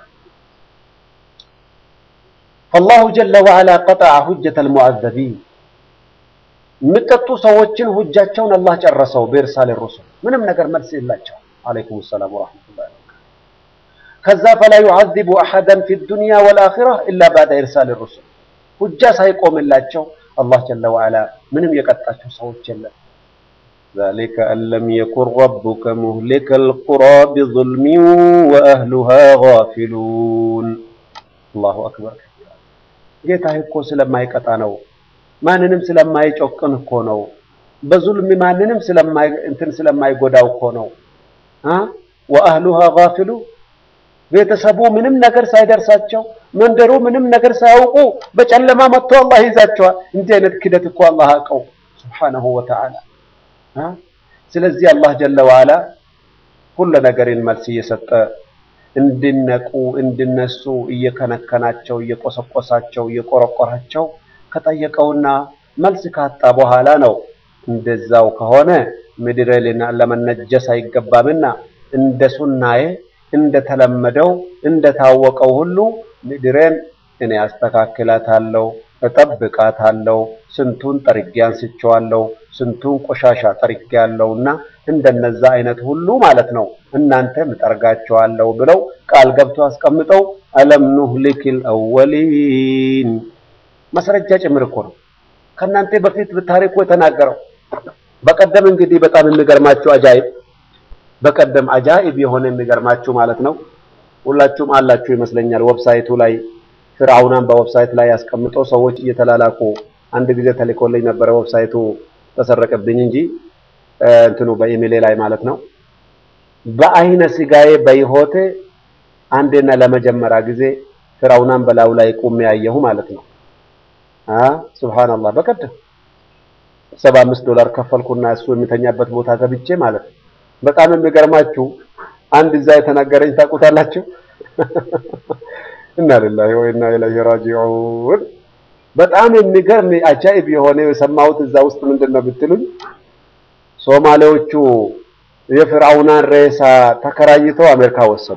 አላሁ ጀለ ወዐላ ቀጠዐ ሁጀተል ሙዐዘቢን የሚቀጡ ሰዎችን ሁጃቸውን አላህ ጨረሰው። በኢርሳል ሩሱል ምንም ነገር መልስ የላቸው። አለይኩም ሰላም ወራህመቱላሂ ከዛ ፈላ ዩዐዚቡ አሐደን ፊ ዱንያ ወልአኺራ ኢላ ባዕደ ኢርሳል ሩሱል ሁጃ ሳይቆምላቸው አላህ ጀለ ወዐላ ምንም የቀጣቸው ሰዎች የለም። ዛሊከ አን ለም የኩን ረቡከ ሙህሊከል ቁራ ቢዙልሚን ወአህሉሃ ጋፊሉን። አላሁ አክበር። ጌታህ እኮ ስለማይቀጣ ነው። ማንንም ስለማይጮቅን እኮ ነው። በዙልም ማንንም ስለማይ እንትን ስለማይጎዳው እኮ ነው። ወአህሉሃ ጋፊሉን ቤተሰቡ ምንም ነገር ሳይደርሳቸው መንደሩ ምንም ነገር ሳያውቁ በጨለማ መጥቶ አላህ ይዛቸዋል። እንዲህ አይነት ክደት እኮ አላህ አቀው ሱብሓነሁ ወተዓላ። ስለዚህ አላህ ጀለ ወዐላ ሁሉ ነገርን መልስ እየሰጠ እንዲነቁ እንዲነሱ እየከነከናቸው እየቆሰቆሳቸው እየቆረቆራቸው ከጠየቀውና መልስ ካጣ በኋላ ነው እንደዛው ከሆነ ምድር ለመነጀስ አይገባምና እንደ ሱናዬ እንደተለመደው እንደታወቀው ሁሉ ምድሬን እኔ አስተካክላታለሁ እጠብቃታለሁ። ስንቱን ጠርጌ አንስቼዋለሁ፣ ስንቱን ቆሻሻ ጠርጌ ያለውና እንደነዛ አይነት ሁሉ ማለት ነው እናንተም እጠርጋቸዋለሁ ብለው ቃል ገብቶ አስቀምጠው አለም ኑህሊክል አወሊን ማስረጃ ጭምር እኮ ነው ከእናንተ በፊት ታሪኩ የተናገረው። በቀደም እንግዲህ በጣም የሚገርማችሁ አጃይብ በቀደም አጃኢብ የሆነ የሚገርማችሁ ማለት ነው ሁላችሁም አላችሁ ይመስለኛል ዌብሳይቱ ላይ ፍርዓውናን በዌብሳይት ላይ ያስቀምጦ ሰዎች እየተላላኩ አንድ ጊዜ ተልኮልኝ ነበረ። ዌብሳይቱ ተሰረቀብኝ እንጂ እንትኑ በኢሜሌ ላይ ማለት ነው። በአይነ ስጋዬ በይሆቴ አንዴና ለመጀመሪያ ጊዜ ፍርዓውናን በላዩ ላይ ቁሜ ያየሁ ማለት ነው። አ ሱብሃንአላህ በቀደም ሰባ አምስት ዶላር ከፈልኩና እሱ የሚተኛበት ቦታ ገብቼ ማለት ነው። በጣም የሚገርማችሁ አንድ እዛ የተናገረኝ ታውቁታላችሁ። እና ሊላሂ ወኢና ኢለይሂ ራጂዑን። በጣም የሚገርም አጃኢብ የሆነ የሰማሁት እዛ ውስጥ ምንድን ነው ብትሉኝ ሶማሌዎቹ የፍርዓውናን ሬሳ ተከራይተው አሜሪካ ወሰዱ።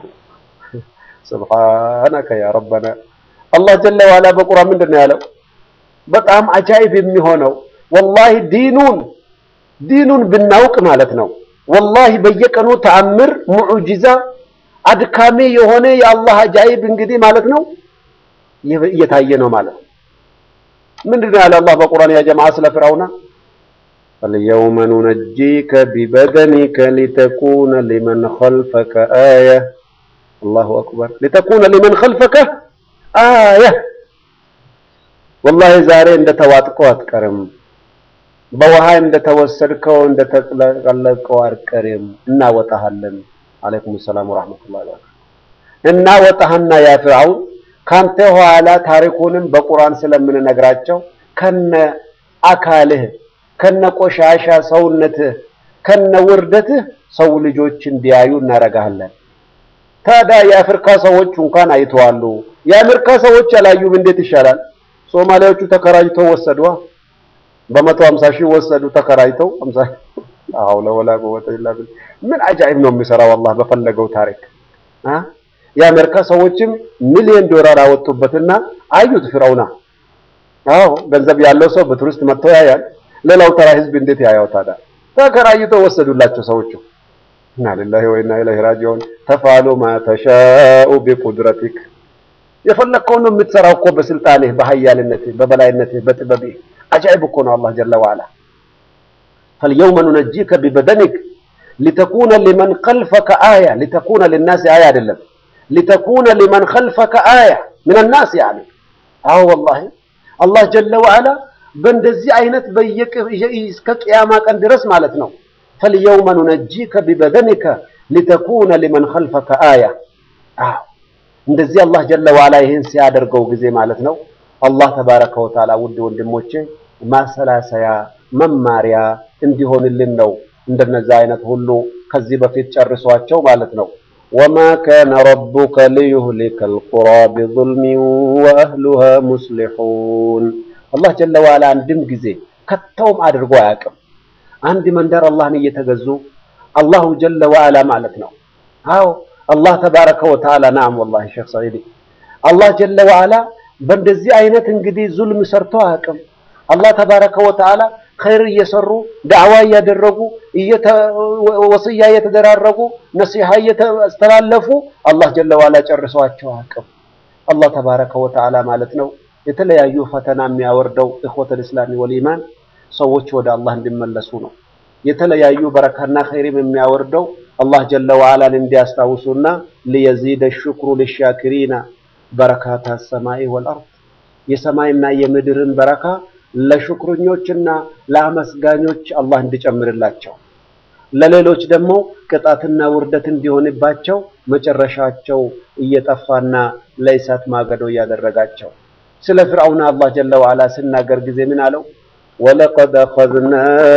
ሱብሃነከ ያ ረበና። አላህ ጀለ ዋላ በቁርአን ምንድን ነው ያለው? በጣም አጃኢብ የሚሆነው ወላሂ ዲኑን ዲኑን ብናውቅ ማለት ነው ወላሂ በየቀኑ ተአምር ሙዕጂዛ አድካሚ የሆነ የአላህ አጃኢብ እንግዲህ ማለት ነው እየታየ ነው ማለት ነው። ምንድን ነው ያለ አላህ በቁርአን ያ ጀማዓ ስለ ፍርዓውና አልየውመ ኑነጂከ ቢበደኒከ ሊተኩነ ሊመን ኸልፈከ አያ አላሁ አክበር ሊተኩነ ሊመን ኸልፈከ አያ ወላሂ ዛሬ እንደተዋጥከው አትቀርም በውሃ እንደተወሰድከው እንደተጠለቀው አትቀርም እናወጣሃለን አለይኩም ሰላም ወራህመቱላሂ ወበረካቱ እናወጣህና ያ ፍርዓውን ካንተ ኋላ ታሪኩንም በቁርአን ስለምንነግራቸው ከነ አካልህ ከነ ቆሻሻ ሰውነትህ ከነ ውርደትህ ሰው ልጆች እንዲያዩ እናረጋለን። ታዲያ የአፍሪካ ሰዎች እንኳን አይተዋሉ። የአሜሪካ ሰዎች አላዩም። እንዴት ይሻላል? ሶማሊያዎቹ ተከራይተው ወሰዷ። በመቶ ሀምሳ ሺህ ወሰዱ ተከራይተው ሀምሳ አሁን ወላ ቁወተ ኢላ ቢላህ ምን አጃኢብ ነው የሚሰራው አላህ በፈለገው ታሪክ አ የአሜሪካ ሰዎችም ሚሊዮን ዶላር አወጡበትና አዩት ፍርዓውና አዎ ገንዘብ ያለው ሰው በቱሪስት መጥቶ ያያል ሌላው ተራ ህዝብ እንዴት ያያው ታዲያ ተከራይተው ወሰዱላቸው ሰዎቹ እና ሊላሂ ወኢና ኢለይሂ ራጂዑን ተፋሉ ማ ተሻኡ ቢቁድረቲክ የፈለግከውን ነው የምትሰራው እኮ በስልጣንህ በሀያልነትህ በበላይነትህ በጥበብህ አጃኢብ እኮ ነው አላህ ጀለ ወዐላ ፈልየውመ ኑነጂከ ቢበደኒክ ሊተኩነ ሊመን ኸልፈከ አያ ሊተኩነ ሊናስ አያ አይደለም ሊተኩነ ሊመን ኸልፈከ አያ ምን ናስ ያኒ አዎ ወላሂ አላህ ጀለ ወዐላ በእንደዚህ አይነት በየቅ እስከ ቅያማ ቀን ድረስ ማለት ነው ፈልየውመ ኑነጂከ ቢበደኒከ ሊተኩነ ሊመን ኸልፈከ አያ አዎ እንደዚህ አላህ ጀለ ወዐላ ይህን ሲያደርገው ጊዜ ማለት ነው አላህ ተባረከ ወተዓላ ውድ ወንድሞቼ ማሰላሰያ መማሪያ እንዲሆንልን ነው እንደነዛ አይነት ሁሉ ከዚህ በፊት ጨርሷቸው ማለት ነው ወማ ካነ ረቡከ ሊዩህሊከ አልቁራ ቢዙልሚን ወአህሉሃ ሙስሊሑን አላህ ጀለ ወዐላ አንድም ጊዜ ከተውም አድርጎ አያውቅም አንድ መንደር አላህን እየተገዙ አላሁ ጀለ ወዐላ ማለት ነው አዎ አላህ ተባረከ ወተዓላ ናም ወላሂ ሼክ ሰዒድ አላህ ጀለ ወዐላ በእንደዚህ አይነት እንግዲህ ዙልም ሰርቶ አያውቅም አላህ ተባረከ ወተዓላ ኸይር እየሰሩ ዳዕዋ እያደረጉ ወስያ እየተደራረጉ ነሲሃ እየተስተላለፉ አላህ ጀለ ወዐላ ጨርሰዋቸው አያውቅም አላህ ተባረከ ወተዓላ ማለት ነው የተለያዩ ፈተና የሚያወርደው እኽወተል ኢስላሚ ወልኢማን ሰዎች ወደ አላህ እንዲመለሱ ነው የተለያዩ በረካና ኸይርም የሚያወርደው አላህ ጀለ ወዐላን እንዲያስታውሱና ሊየዚደ ሽክሩ ሊሻኪሪና በረካታ ሰማይ ወልአርድ የሰማይና የምድርን በረካ ለሽክረኞችና ለአመስጋኞች አላህ እንዲጨምርላቸው ለሌሎች ደግሞ ቅጣትና ውርደት እንዲሆንባቸው መጨረሻቸው እየጠፋና ለእሳት ማገዶ እያደረጋቸው ስለ ፍርዓውን አላህ ጀለ ወዐላ ሲናገር ጊዜ ምን አለው ወለቀድ አኸዝና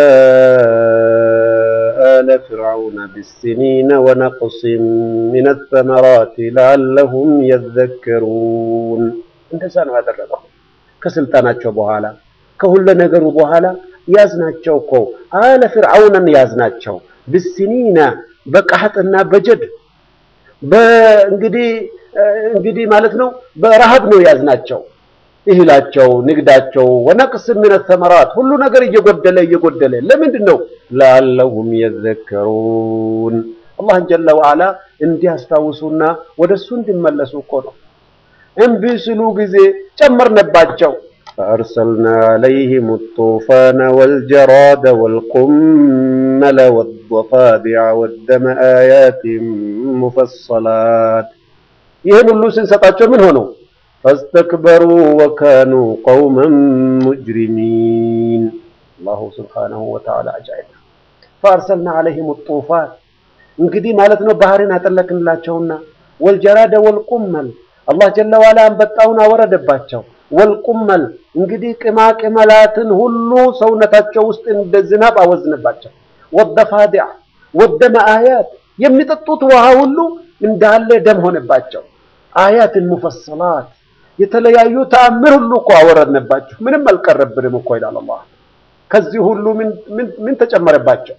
آل فرعون بالسنين ونقص من الثمرات لعلهم يذكرون እንደዛ ነው ያደረገው ከስልጣናቸው በኋላ ከሁሉ ነገሩ በኋላ ያዝናቸው እኮ አለ ፍርዓውንን ያዝናቸው ብስኒና በቀሐጥና በጀድ በእንግዲህ እንግዲህ ማለት ነው በረሃብ ነው ያዝናቸው እህላቸው፣ ንግዳቸው ወነቅስ ምን ተመራት ሁሉ ነገር እየጎደለ እየጎደለ ለምንድን ነው? ለአለሁም የዘከሩን አላህን ጀለ ወዓላ እንዲያስታውሱና ወደ እሱ እንዲመለሱ እኮ ነው። እምቢ ሲሉ ጊዜ ጨመርንባቸው። ፈአርሰልና ዐለይሂም ጡፋነ ወልጀራደ ወልቁመለ ወደፋዲዐ ወደመ አያቲን ሙፈሰላት ይህን ሁሉ ስንሰጣቸው ምን ሆነው ፈስተክበሩ ወካኑ ቀውመን ሙጅሪሚን። አላሁ ስብሓነሁ ወተዓላ አጃኢብ። ፈአርሰልና ዐለይሂም ጡፋን እንግዲህ ማለት ነው ባህርን አጠለቅንላቸውና ወልጀራደ ወልቁመል አላህ ጀለ ዋላ አንበጣውን አወረደባቸው። ወልቁመል እንግዲህ ቅማቅመላትን ሁሉ ሰውነታቸው ውስጥ እንደ ዝናብ አወዝንባቸው። ወደፋዲዕ ወደመ አያት የሚጠጡት ውሃ ሁሉ እንዳለ ደም ሆነባቸው። አያትን ሙፈሰላት የተለያዩ ተአምር ሁሉ እኮ አወረድንባቸው። ምንም አልቀረብንም እኮ ይላል አላህ። ከዚህ ሁሉ ምን ተጨመረባቸው?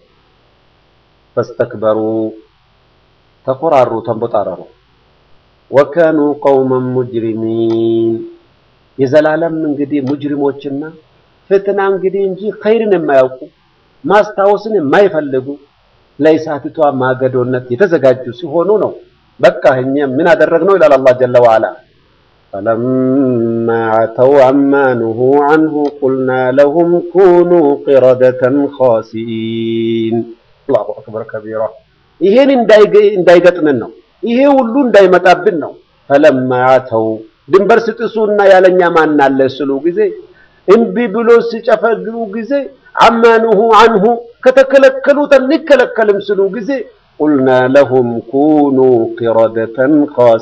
ፈስተክበሩ ተኮራሩ፣ ተንቦጣረሩ። ወካኑ ቀውመን ሙጅሪሚን የዘላለም እንግዲህ ሙጅሪሞችና ፍትና እንግዲህ እንጂ ኸይርን የማያውቁ ማስታወስን የማይፈልጉ ለእሳቲቷ ማገዶነት የተዘጋጁ ሲሆኑ ነው። በቃ እኛ ምን አደረግነው ይላል አላህ ጀለ ወዓላ ፈለማ ዐተው ዐማ ኑሁ ዐንሁ ቁልና ለሁም ኩኑ ቂረደተን ኻሲኢን። አላሁ አክበር ከቢራ። ይሄን እንዳይገጥምን ነው፣ ይሄ ሁሉ እንዳይመጣብን ነው። ፈለማ ዐተው ድንበር ስጥሱና ያለኛ ማን አለ ስሉ ጊዜ እምቢ ብሎ ሲጨፈግሩ ጊዜ ዐማ ኑሁ ዐንሁ ከተከለከሉት አንከለከልም ስሉ ጊዜ ቁልና ለሁም ኩኑ ቂረደተን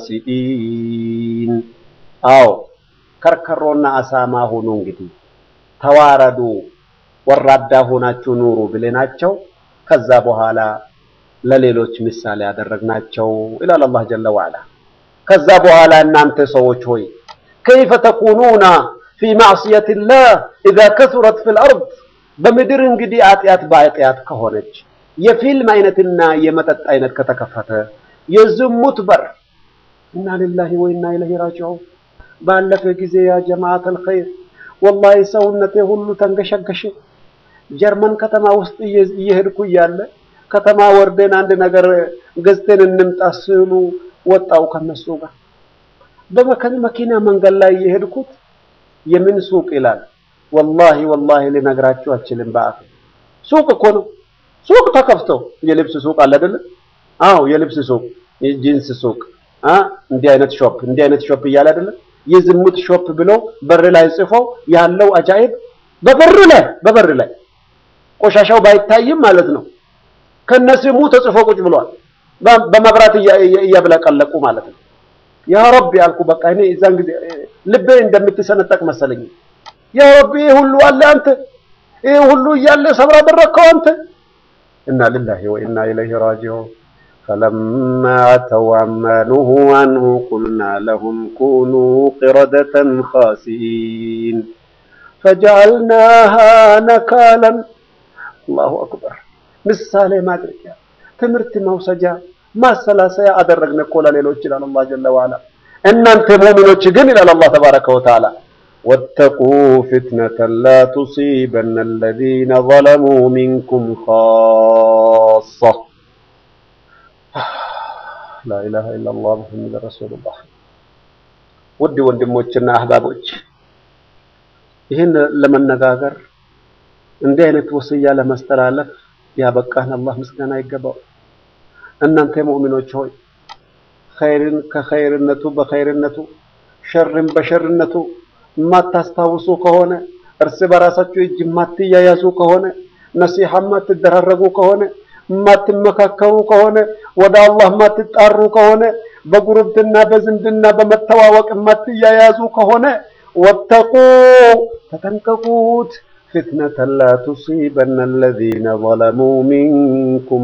ኻሲኢን። አዎ ከርከሮና አሳማ ሁኑ እንግዲህ ተዋረዱ፣ ወራዳ ሆናችሁ ኑሩ ብለናቸው ከዛ በኋላ ለሌሎች ምሳሌ ያደረግናቸው ይላል አላህ ጀለ ወዓላ። ከዛ በኋላ እናንተ ሰዎች ሆይ ከይፈ ተኩኑና ፊ ማዕስየቲላህ ኢዛ ከሱረት ፊል አርድ በምድር እንግዲህ ኃጢአት በኃጢአት ከሆነች የፊልም አይነትና የመጠጥ አይነት ከተከፈተ የዝሙት በር እና ሊላሂ ወኢና ኢለይሂ ራጂዑን። ባለፈ ጊዜ ያ ጀማዓተል ኸይር ወላሂ ሰውነቴ ሁሉ ተንገሸገሸ። ጀርመን ከተማ ውስጥ እየሄድኩ እያለ ከተማ ወርደን አንድ ነገር ገዝተን እንምጣ ስሉ ወጣው ከነሱ ጋር በመኪና መንገድ ላይ እየሄድኩት የምን ሱቅ ይላል። ወላሂ ወላሂ ልነግራችሁ አልችልም። በአፍ ሱቅ እኮ ነው ሱቅ ተከፍቶ የልብስ ሱቅ አለ አይደለ? አዎ የልብስ ሱቅ፣ የጂንስ ሱቅ አ እንዲህ አይነት ሾፕ እንዲህ አይነት ሾፕ እያለ አይደለ? የዝሙት ሾፕ ብሎ በር ላይ ጽፎ ያለው አጃኢብ በበር ላይ በበር ላይ ቆሻሻው ባይታይም ማለት ነው ከነስሙ ተጽፎ ቁጭ ብሏል። በመብራት እያብለቀለቁ ማለት ነው። ያ ረቢ አልኩ። በቃ እኔ እዛን ጊዜ ልቤ እንደምትሰነጠቅ መሰለኝ። ያ ረቢ ይህ ሁሉ አለ አንተ፣ ይህ ሁሉ እያለ ሰብራ አደረግከው አንተ ኢና ሊላሂ ወኢና ኢለይሂ ራጂዑን ፈለማ ዐተው ዐማ ኑሁ ዐንሁ ቁልና ለሁም ኩኑ ቂረደተን ኻሲኢን ፈጀዐልናሃ ነካለን። አላሁ አክበር። ምሳሌ ማድረጊያ፣ ትምህርት መውሰጃ፣ ማሰላሰያ አደረግን እኮ ለሌሎች ይላል አላህ ጀለ ወዐላ። እናንተ ሙእሚኖች ግን ይላል አላህ ተባረከ ወተዓላ ወተቁ ፊትነተን ላ ቱሲበነ አለዚነ ዘለሙ ሚንኩም ኻሳ። ላኢላሃ ኢለላህ ሙሐመድ ረሱሉላህ። ውድ ወንድሞችና አህባቦች ይህን ለመነጋገር እንዲህ አይነት ወስያ ለማስተላለፍ ያበቃን አላህ ምስጋና ይገባው። እናንተ ሙእሚኖች ሆይ ኸይርን ከኸይርነቱ በኸይርነቱ ሸርን በሸርነቱ የማታስታውሱ ከሆነ እርስ በራሳችሁ እጅ የማትያያዙ ከሆነ ነሲሐ የማትደራረጉ ከሆነ የማትመካከሩ ከሆነ ወደ አላህ የማትጣሩ ከሆነ በጉርብትና በዝምድና በመተዋወቅ የማትያያዙ ከሆነ ወተቁ ተጠንቀቁት ፊትነተን ላ ቱሲበነ አለዚነ ዘለሙ ሚንኩም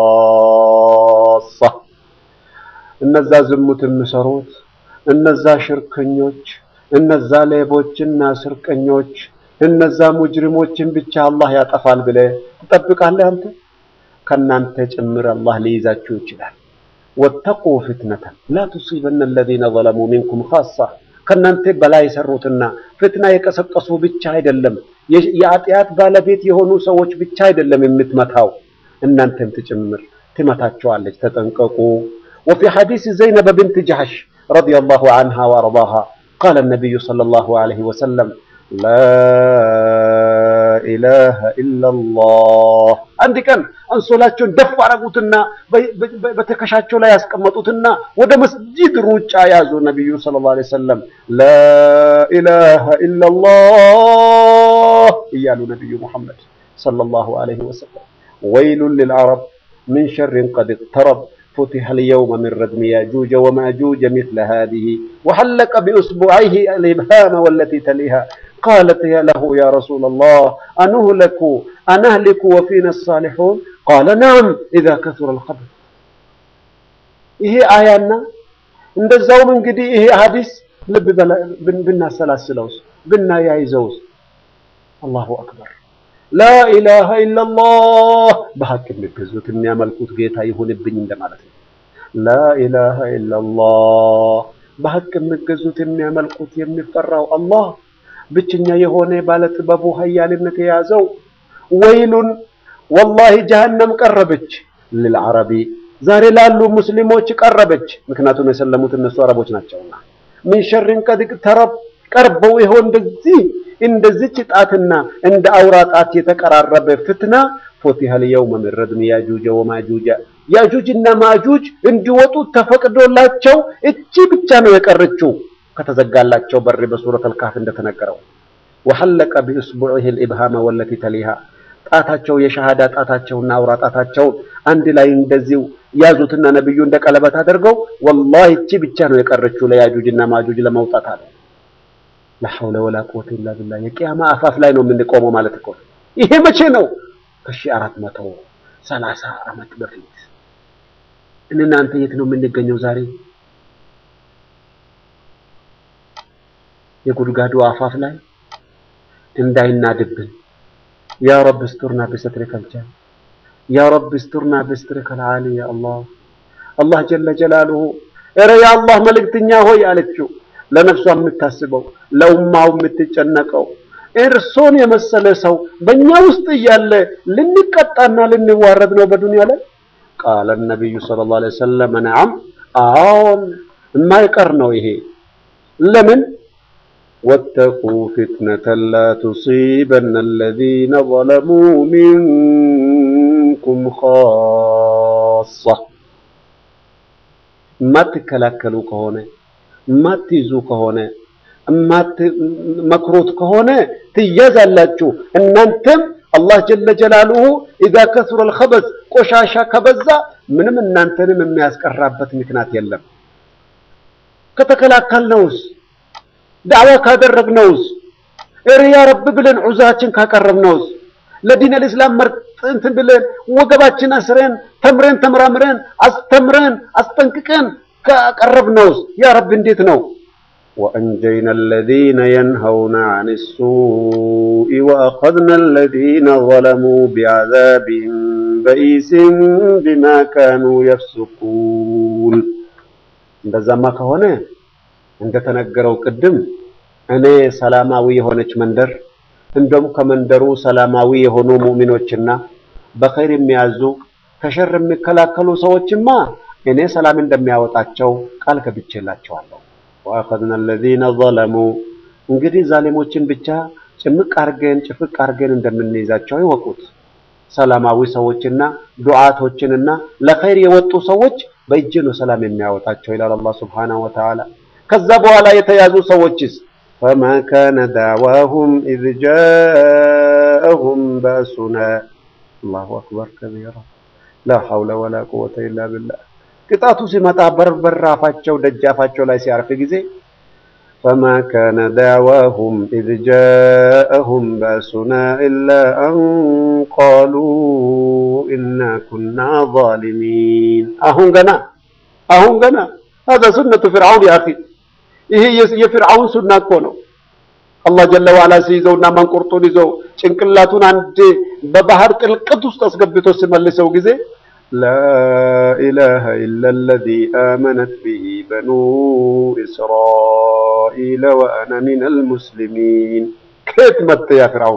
ኻሳ እነዛ ዝሙት የሚሰሩት እነዛ ሽርከኞች እነዛ ሌቦችና ስርቀኞች እነዛ ሙጅሪሞችን ብቻ አላህ ያጠፋል ብለህ ትጠብቃለህ? አንተ ከናንተ ጭምር አላህ ሊይዛችሁ ይችላል። ወተቁ ፊትነተን ላ ቱሲበነ አለዚነ ዘለሙ ሚንኩም ኻሳ ከእናንተ በላይ የሰሩትና ፍትና የቀሰቀሱ ብቻ አይደለም፣ የኃጢአት ባለቤት የሆኑ ሰዎች ብቻ አይደለም የምትመታው እናንተም ትጭምር ትመታቸዋለች። ተጠንቀቁ። ወፊ ሐዲስ ዘይነብ ብንት ጀሐሽ ረዲየላሁ ዐንሃ ወአርዳሃ ቃለ ነቢዩ ሰለላሁ ዐለይሂ ወሰለም ላ ኢላሃ ኢለላህ። አንድ ቀን አንሶላቸውን ደፍ አረጉትና በትከሻቸው ላይ ያስቀመጡትና ወደ መስጂድ ሩጫ ያዙ። ነቢዩ ሰለላሁ ዐለይሂ ወሰለም ላ ኢላሃ ኢለላህ እያሉ ነቢዩ ሙሐመድ ሰለላሁ ዐለይሂ ወሰለም ወይሉን ሊልዐረብ ምን ሸሪን ቀድ እቅተረብ فتح اليوم من ردم ياجوج وماجوج مثل هذه وحلق بأصبعيه الإبهام والتي تليها قالت يا له يا رسول الله أنهلك أنهلك وفينا الصالحون قال نعم إذا كثر الخبث ይሄ አያና እንደዛውም እንግዲህ ይሄ ሐዲስ ልብ ብናሰላስለውስ ብናያይዘውስ አላሁ አክበር ላኢላሃ ኢለላህ በሐቅ የሚገዙት የሚያመልኩት ጌታ ይሁንብኝ እንደማለት ነው። ላኢላሃ ኢለላህ በሐቅ የሚገዙት የሚያመልኩት የሚፈራው አላህ ብቸኛ የሆነ ባለጥበቡ ኃያልነት የያዘው ወይሉን ወላሂ ጀሀነም ቀረበች ልልዓረቢ ዛሬ ላሉ ሙስሊሞች ቀረበች። ምክንያቱም የሰለሙት እነሱ አረቦች ናቸውና ምን ሸሪን ቀድ እቅተረብ ቀርበው ይሆን እንደዚህ እንደዚች ጣትና እንደ አውራ ጣት የተቀራረበ ፍትና ፉቲሀል የውመ ሚን ረድሚ ያጁጀ ወማጁጀ ያጁጅና ማጁጅ እንዲወጡ ተፈቅዶላቸው እቺ ብቻ ነው የቀረችው ከተዘጋላቸው በር በሱረቱል ካህፍ እንደተነገረው ወሐለቀ ቢእስቡዒሂ ልኢብሃመ ወለቲ ተሊሃ ጣታቸው የሸሃዳ ጣታቸውና አውራ ጣታቸውን አንድ ላይ እንደዚሁ ያዙትና ነብዩ እንደ ቀለበት አድርገው ወላሂ እቺ ብቻ ነው የቀረችው ለያጁጅና ማጁጅ ለመውጣት አለ። ላሐውለ ወላ ቁወተ ኢላ ቢላህ የቂያማ አፋፍ ላይ ነው የምንቆመው ማለት እኮ ይሄ መቼ ነው? ከሺህ አራት መቶ ሰላሳ ዓመት በፊት እናንተ የት ነው የምንገኘው ዛሬ? የጉድጓዱ አፋፍ ላይ እንዳይናድብን ያ ረብ እስቱርና ቢሰትሪከል ጀል ያ ረብ እስቱርና ቢሰትሪከል ዓሊ ያ አላህ አላህ ጀለ ጀላሉሁ ኧረ ያ አላህ መልእክተኛ ሆይ አለችው። ለነፍሷ የምታስበው ለኡማው የምትጨነቀው እርሶን የመሰለ ሰው በእኛ ውስጥ እያለ ልንቀጣና ልንዋረድ ነው በዱንያ ላይ ቃለ ነቢዩ ሰለላሁ ዐለይሂ ወሰለም ነዓም አዎን የማይቀር ነው ይሄ ለምን ወተቁ ፊትነተን ላ ቱሲበነ አለዚነ ظለሙ ሚንኩም ኻሳ የማትከላከሉ ከሆነ የማትይዙ ከሆነ የማትመክሩት ከሆነ ትያዛላችሁ። እናንተም አላህ ጀለ ጀላሉሁ ኢዛ ከሱረል ኸበዝ ቆሻሻ ከበዛ ምንም እናንተንም የሚያስቀራበት ምክንያት የለም። ከተከላከልነውስ ዳዕዋ ካደረግነውስ ያ ረብ ብለን ዑዛችን ካቀረብነውስ ለዲን አልእስላም መርጥ እንትን ብለን ወገባችን አስረን ተምረን ተመራምረን አስተምረን አስጠንቅቀን ካቀረብነውስ ያ ረብ እንዴት ነው? ወአንጀይና አለዚነ የንሀውነ አን ሱኢ ወአኸዝና አለዚነ ዘለሙ ቢዐዛቢን በኢሲን ቢማ ካኑ የፍሱቁን። እንደዛማ ከሆነ እንደተነገረው ቅድም እኔ ሰላማዊ የሆነች መንደር እንደውም ከመንደሩ ሰላማዊ የሆኑ ሙእሚኖችና በኸይር የሚያዙ ከሸር የሚከላከሉ ሰዎችማ እኔ ሰላም እንደሚያወጣቸው ቃል ገብቼላቸዋለሁ። ወአኸዝና አለዚነ ዘለሙ እንግዲህ ዛሊሞችን ብቻ ጭምቅ አርገን ጭፍቅ አርገን እንደምንይዛቸው ይወቁት። ሰላማዊ ሰዎችና ዱዓቶችንና ለኸይር የወጡ ሰዎች በእጅ ነው ሰላም የሚያወጣቸው ይላል አላህ ሱብሓነሁ ወተዓላ። ከዛ በኋላ የተያዙ ሰዎችስ ፈማ ካነ ዳዕዋሁም ኢዝ ጃአሁም በእሱና አላሁ አክበር ከቢራ ላ ሐውለ ወላ ቁወተ ኢላ ቢላህ። ቅጣቱ ሲመጣ በርበር አፋቸው ደጃፋቸው ላይ ሲያርፍ ጊዜ ፈማ ካነ ዳዕዋሁም ኢዝ ጃአሁም በእሱና ኢላ አን ቃሉ ኢና ኩና ዛሊሚን። አሁን ገና አሁን ገና ሀዛ ሱነቱ ፊርዓውን ያ አኺ ይሄ የፊርዓውን ሱና እኮ ነው። አላህ ጀለ ዋላ ሲይዘውና መንቁርጡን ይዘው ጭንቅላቱን አንድ በባህር ጥልቀት ውስጥ አስገብቶ ሲመልሰው ጊዜ لا إله إلا الذي آمنت به بنو إسرائيل وأنا من المسلمين كيف مت يا فرعون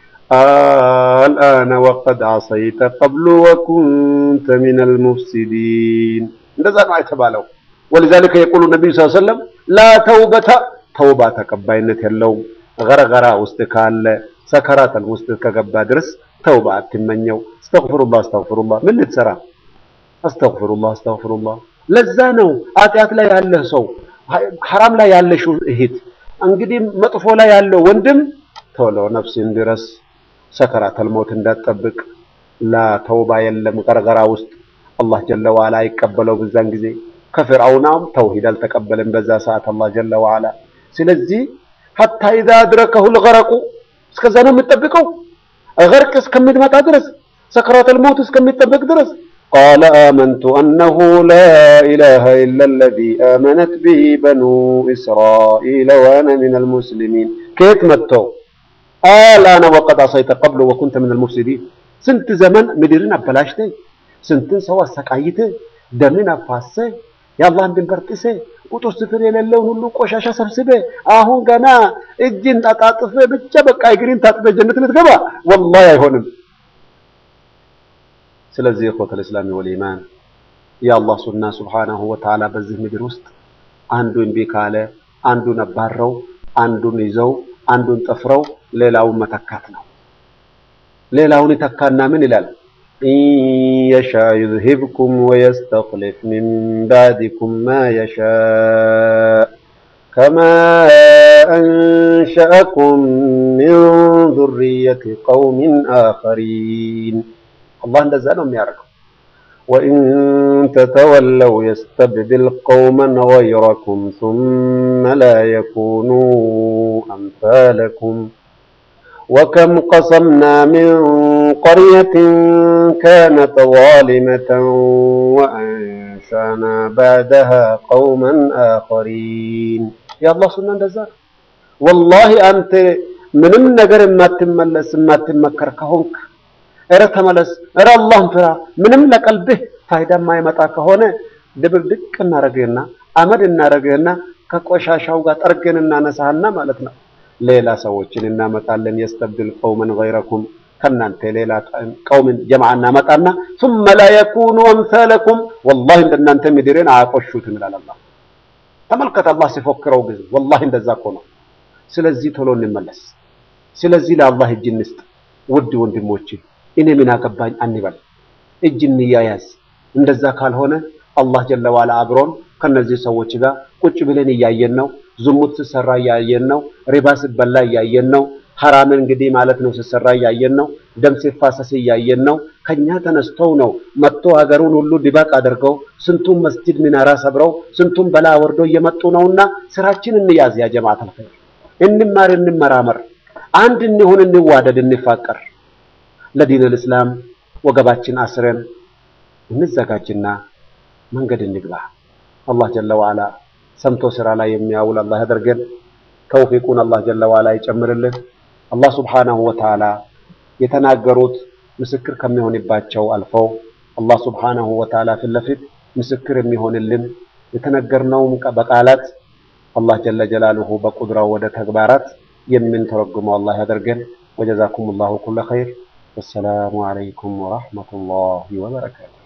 الآن وقد عصيت قبل وكنت من المفسدين እንደዛ ነው የተባለው ولذلك يقول النبي صلى الله عليه وسلم لا توبة ተውባ ተቀባይነት የለውም ገረገራ ውስጥ ካለ ሰከራተል ውስጥ ከገባ ድረስ ተውባ አትመኘው አስተግፍሩላህ አስተግፍሩላህ ምን ልትሰራ አስተግፍሩላህ አስተግፍሩላህ ለዛ ነው ኃጢአት ላይ ያለህ ሰው ሐራም ላይ ያለሽ እህት እንግዲህ መጥፎ ላይ ያለው ወንድም ቶሎ ነፍስን ድረስ ሰከራተል ሞት እንዳትጠብቅ ላ ተውባ የለም ገረገራ ውስጥ አላህ ጀለ ዋላ አይቀበለው በዛን ጊዜ ከፍርዓውናም ተውሂድ አልተቀበለም በዛ ሰዓት አላህ ጀለ ዋላ ስለዚህ ሐታ ኢዛ አድረከሁ ልገረቁ እስከዛ ነው የምትጠብቀው ገርቅ እስከሚመጣ ድረስ ሰከራተል ሞት እስከሚጠበቅ ድረስ ቃለ አመንቱ አነሁ ላ ኢላሃ ኢላ አለዚ አመነት ቢሂ በኑ እስራኢል ወአነ ሚነል ሙስሊሚን ከየት መጥተው አልአነ ወቀድ አሰይተ ቀብሉ ወኩንተ ሚነል ሙፍሲዲን ስንት ዘመን ምድርን አበላሽተ ስንትን ሰው አሰቃይተ ደምን አፋሰ የአላህን ድንበር ጥሰ ቁጥር ስፍር የሌለውን ሁሉ ቆሻሻ ሰብስበ አሁን ገና እጅን አጣጥፈ ብቻ በቃ እግሪን ታጥበ ጀነት ልትገባ ወላሂ አይሆንም። ስለዚህ እኮተል እስላሚ ወልኢማን የአላህ ሱና ሱብሓነሁ ወተዓላ በዚህ ምድር ውስጥ አንዱ እምቢ ካለ አንዱን አባረው፣ አንዱን ይዘው፣ አንዱን ጠፍረው ሌላውን መተካት ነው። ሌላውን ይተካና ምን ይላል? ኢንየሻ ዩዝሂብኩም ወየስተኽሊፍ ሚን ባዕዲኩም ማ የሻእ ከማ አንሸአኩም ሚን ዙርየቲ ቀውሚን አኸሪን። አላህ እንደዛ ነው የሚያደርገው። ወኢን ተተወለው የስተብድል ቀውመን ገይረኩም ሱመ ላ የኩኑ አምሳለኩም وكم قصمنا من قرية كانت ظالمة وأنشأنا بعدها قوما آخرين يا الله سنة እንደዛ والله أنت ምንም ነገር የማትመለስ የማትመከር ከሆንክ እረ ተመለስ፣ እረ አላህን ፍራ። ምንም ለቀልብህ ፋይዳ የማይመጣ ከሆነ ድብልድቅ እናረግህና አመድ እናረግህና ከቆሻሻው ጋር ጠርገን እናነሳህና ማለት ነው ሌላ ሰዎችን እናመጣለን። የስተብድል ቀውመን ገይረኩም ከእናንተ ሌላ ቀውምን ጀማዓ እናመጣና ሱመ ላ የኩኑ አምሳለኩም ወላሂ እንደናንተ ምድርን አያቆሹትም ይላል አላህ። ተመልከት አላህ ሲፎክረው ጊዜ ወላሂ እንደዛ እኮ ነው። ስለዚህ ቶሎ እንመለስ። ስለዚህ ለአላህ እጅ እንስጥ። ውድ ወንድሞቼ እኔ ምን አገባኝ አንበል፣ እጅ እንያያዝ። እንደዛ ካልሆነ አላህ ጀለ ዋላ አብሮን ከነዚህ ሰዎች ጋር ቁጭ ብለን እያየን ነው። ዝሙት ሲሰራ እያየን ነው። ሪባ ሲበላ እያየን ነው። ሐራምን እንግዲህ ማለት ነው ሲሰራ እያየን ነው። ደም ሲፋሰስ እያየን ነው። ከኛ ተነስተው ነው መጥቶ ሀገሩን ሁሉ ድባቅ አድርገው ስንቱን መስጂድ ሚናራ ሰብረው ስንቱን በላ ወርዶ እየመጡ ነውና ስራችን እንያዝ። ያ ጀማዓተል ኸይር እንማር፣ እንመራመር፣ አንድ እንሁን፣ እንዋደድ፣ እንፋቀር። ለዲነል እስላም ወገባችን አስረን እንዘጋጅና መንገድ እንግባ። አላህ ጀለ ወዓላ ሰምቶ ስራ ላይ የሚያውል አላህ ያደርገን። ተውፊቁን አላህ ጀለ ወዓላ ይጨምርልን። አላህ ሱብሓነሁ ወተዓላ የተናገሩት ምስክር ከሚሆንባቸው አልፈው አላህ ሱብሓነሁ ወተዓላ ፊት ለፊት ምስክር የሚሆንልን የተነገርነውም በቃላት አላህ ጀለ ጀላሉሁ በቁድራው ወደ ተግባራት የምንተረጉመው አላህ ያደርገን። ወጀዛኩሙላሁ ኩለ ኸይር። ወሰላሙ ዐለይኩም ወረሕመቱላሂ ወበረካቱ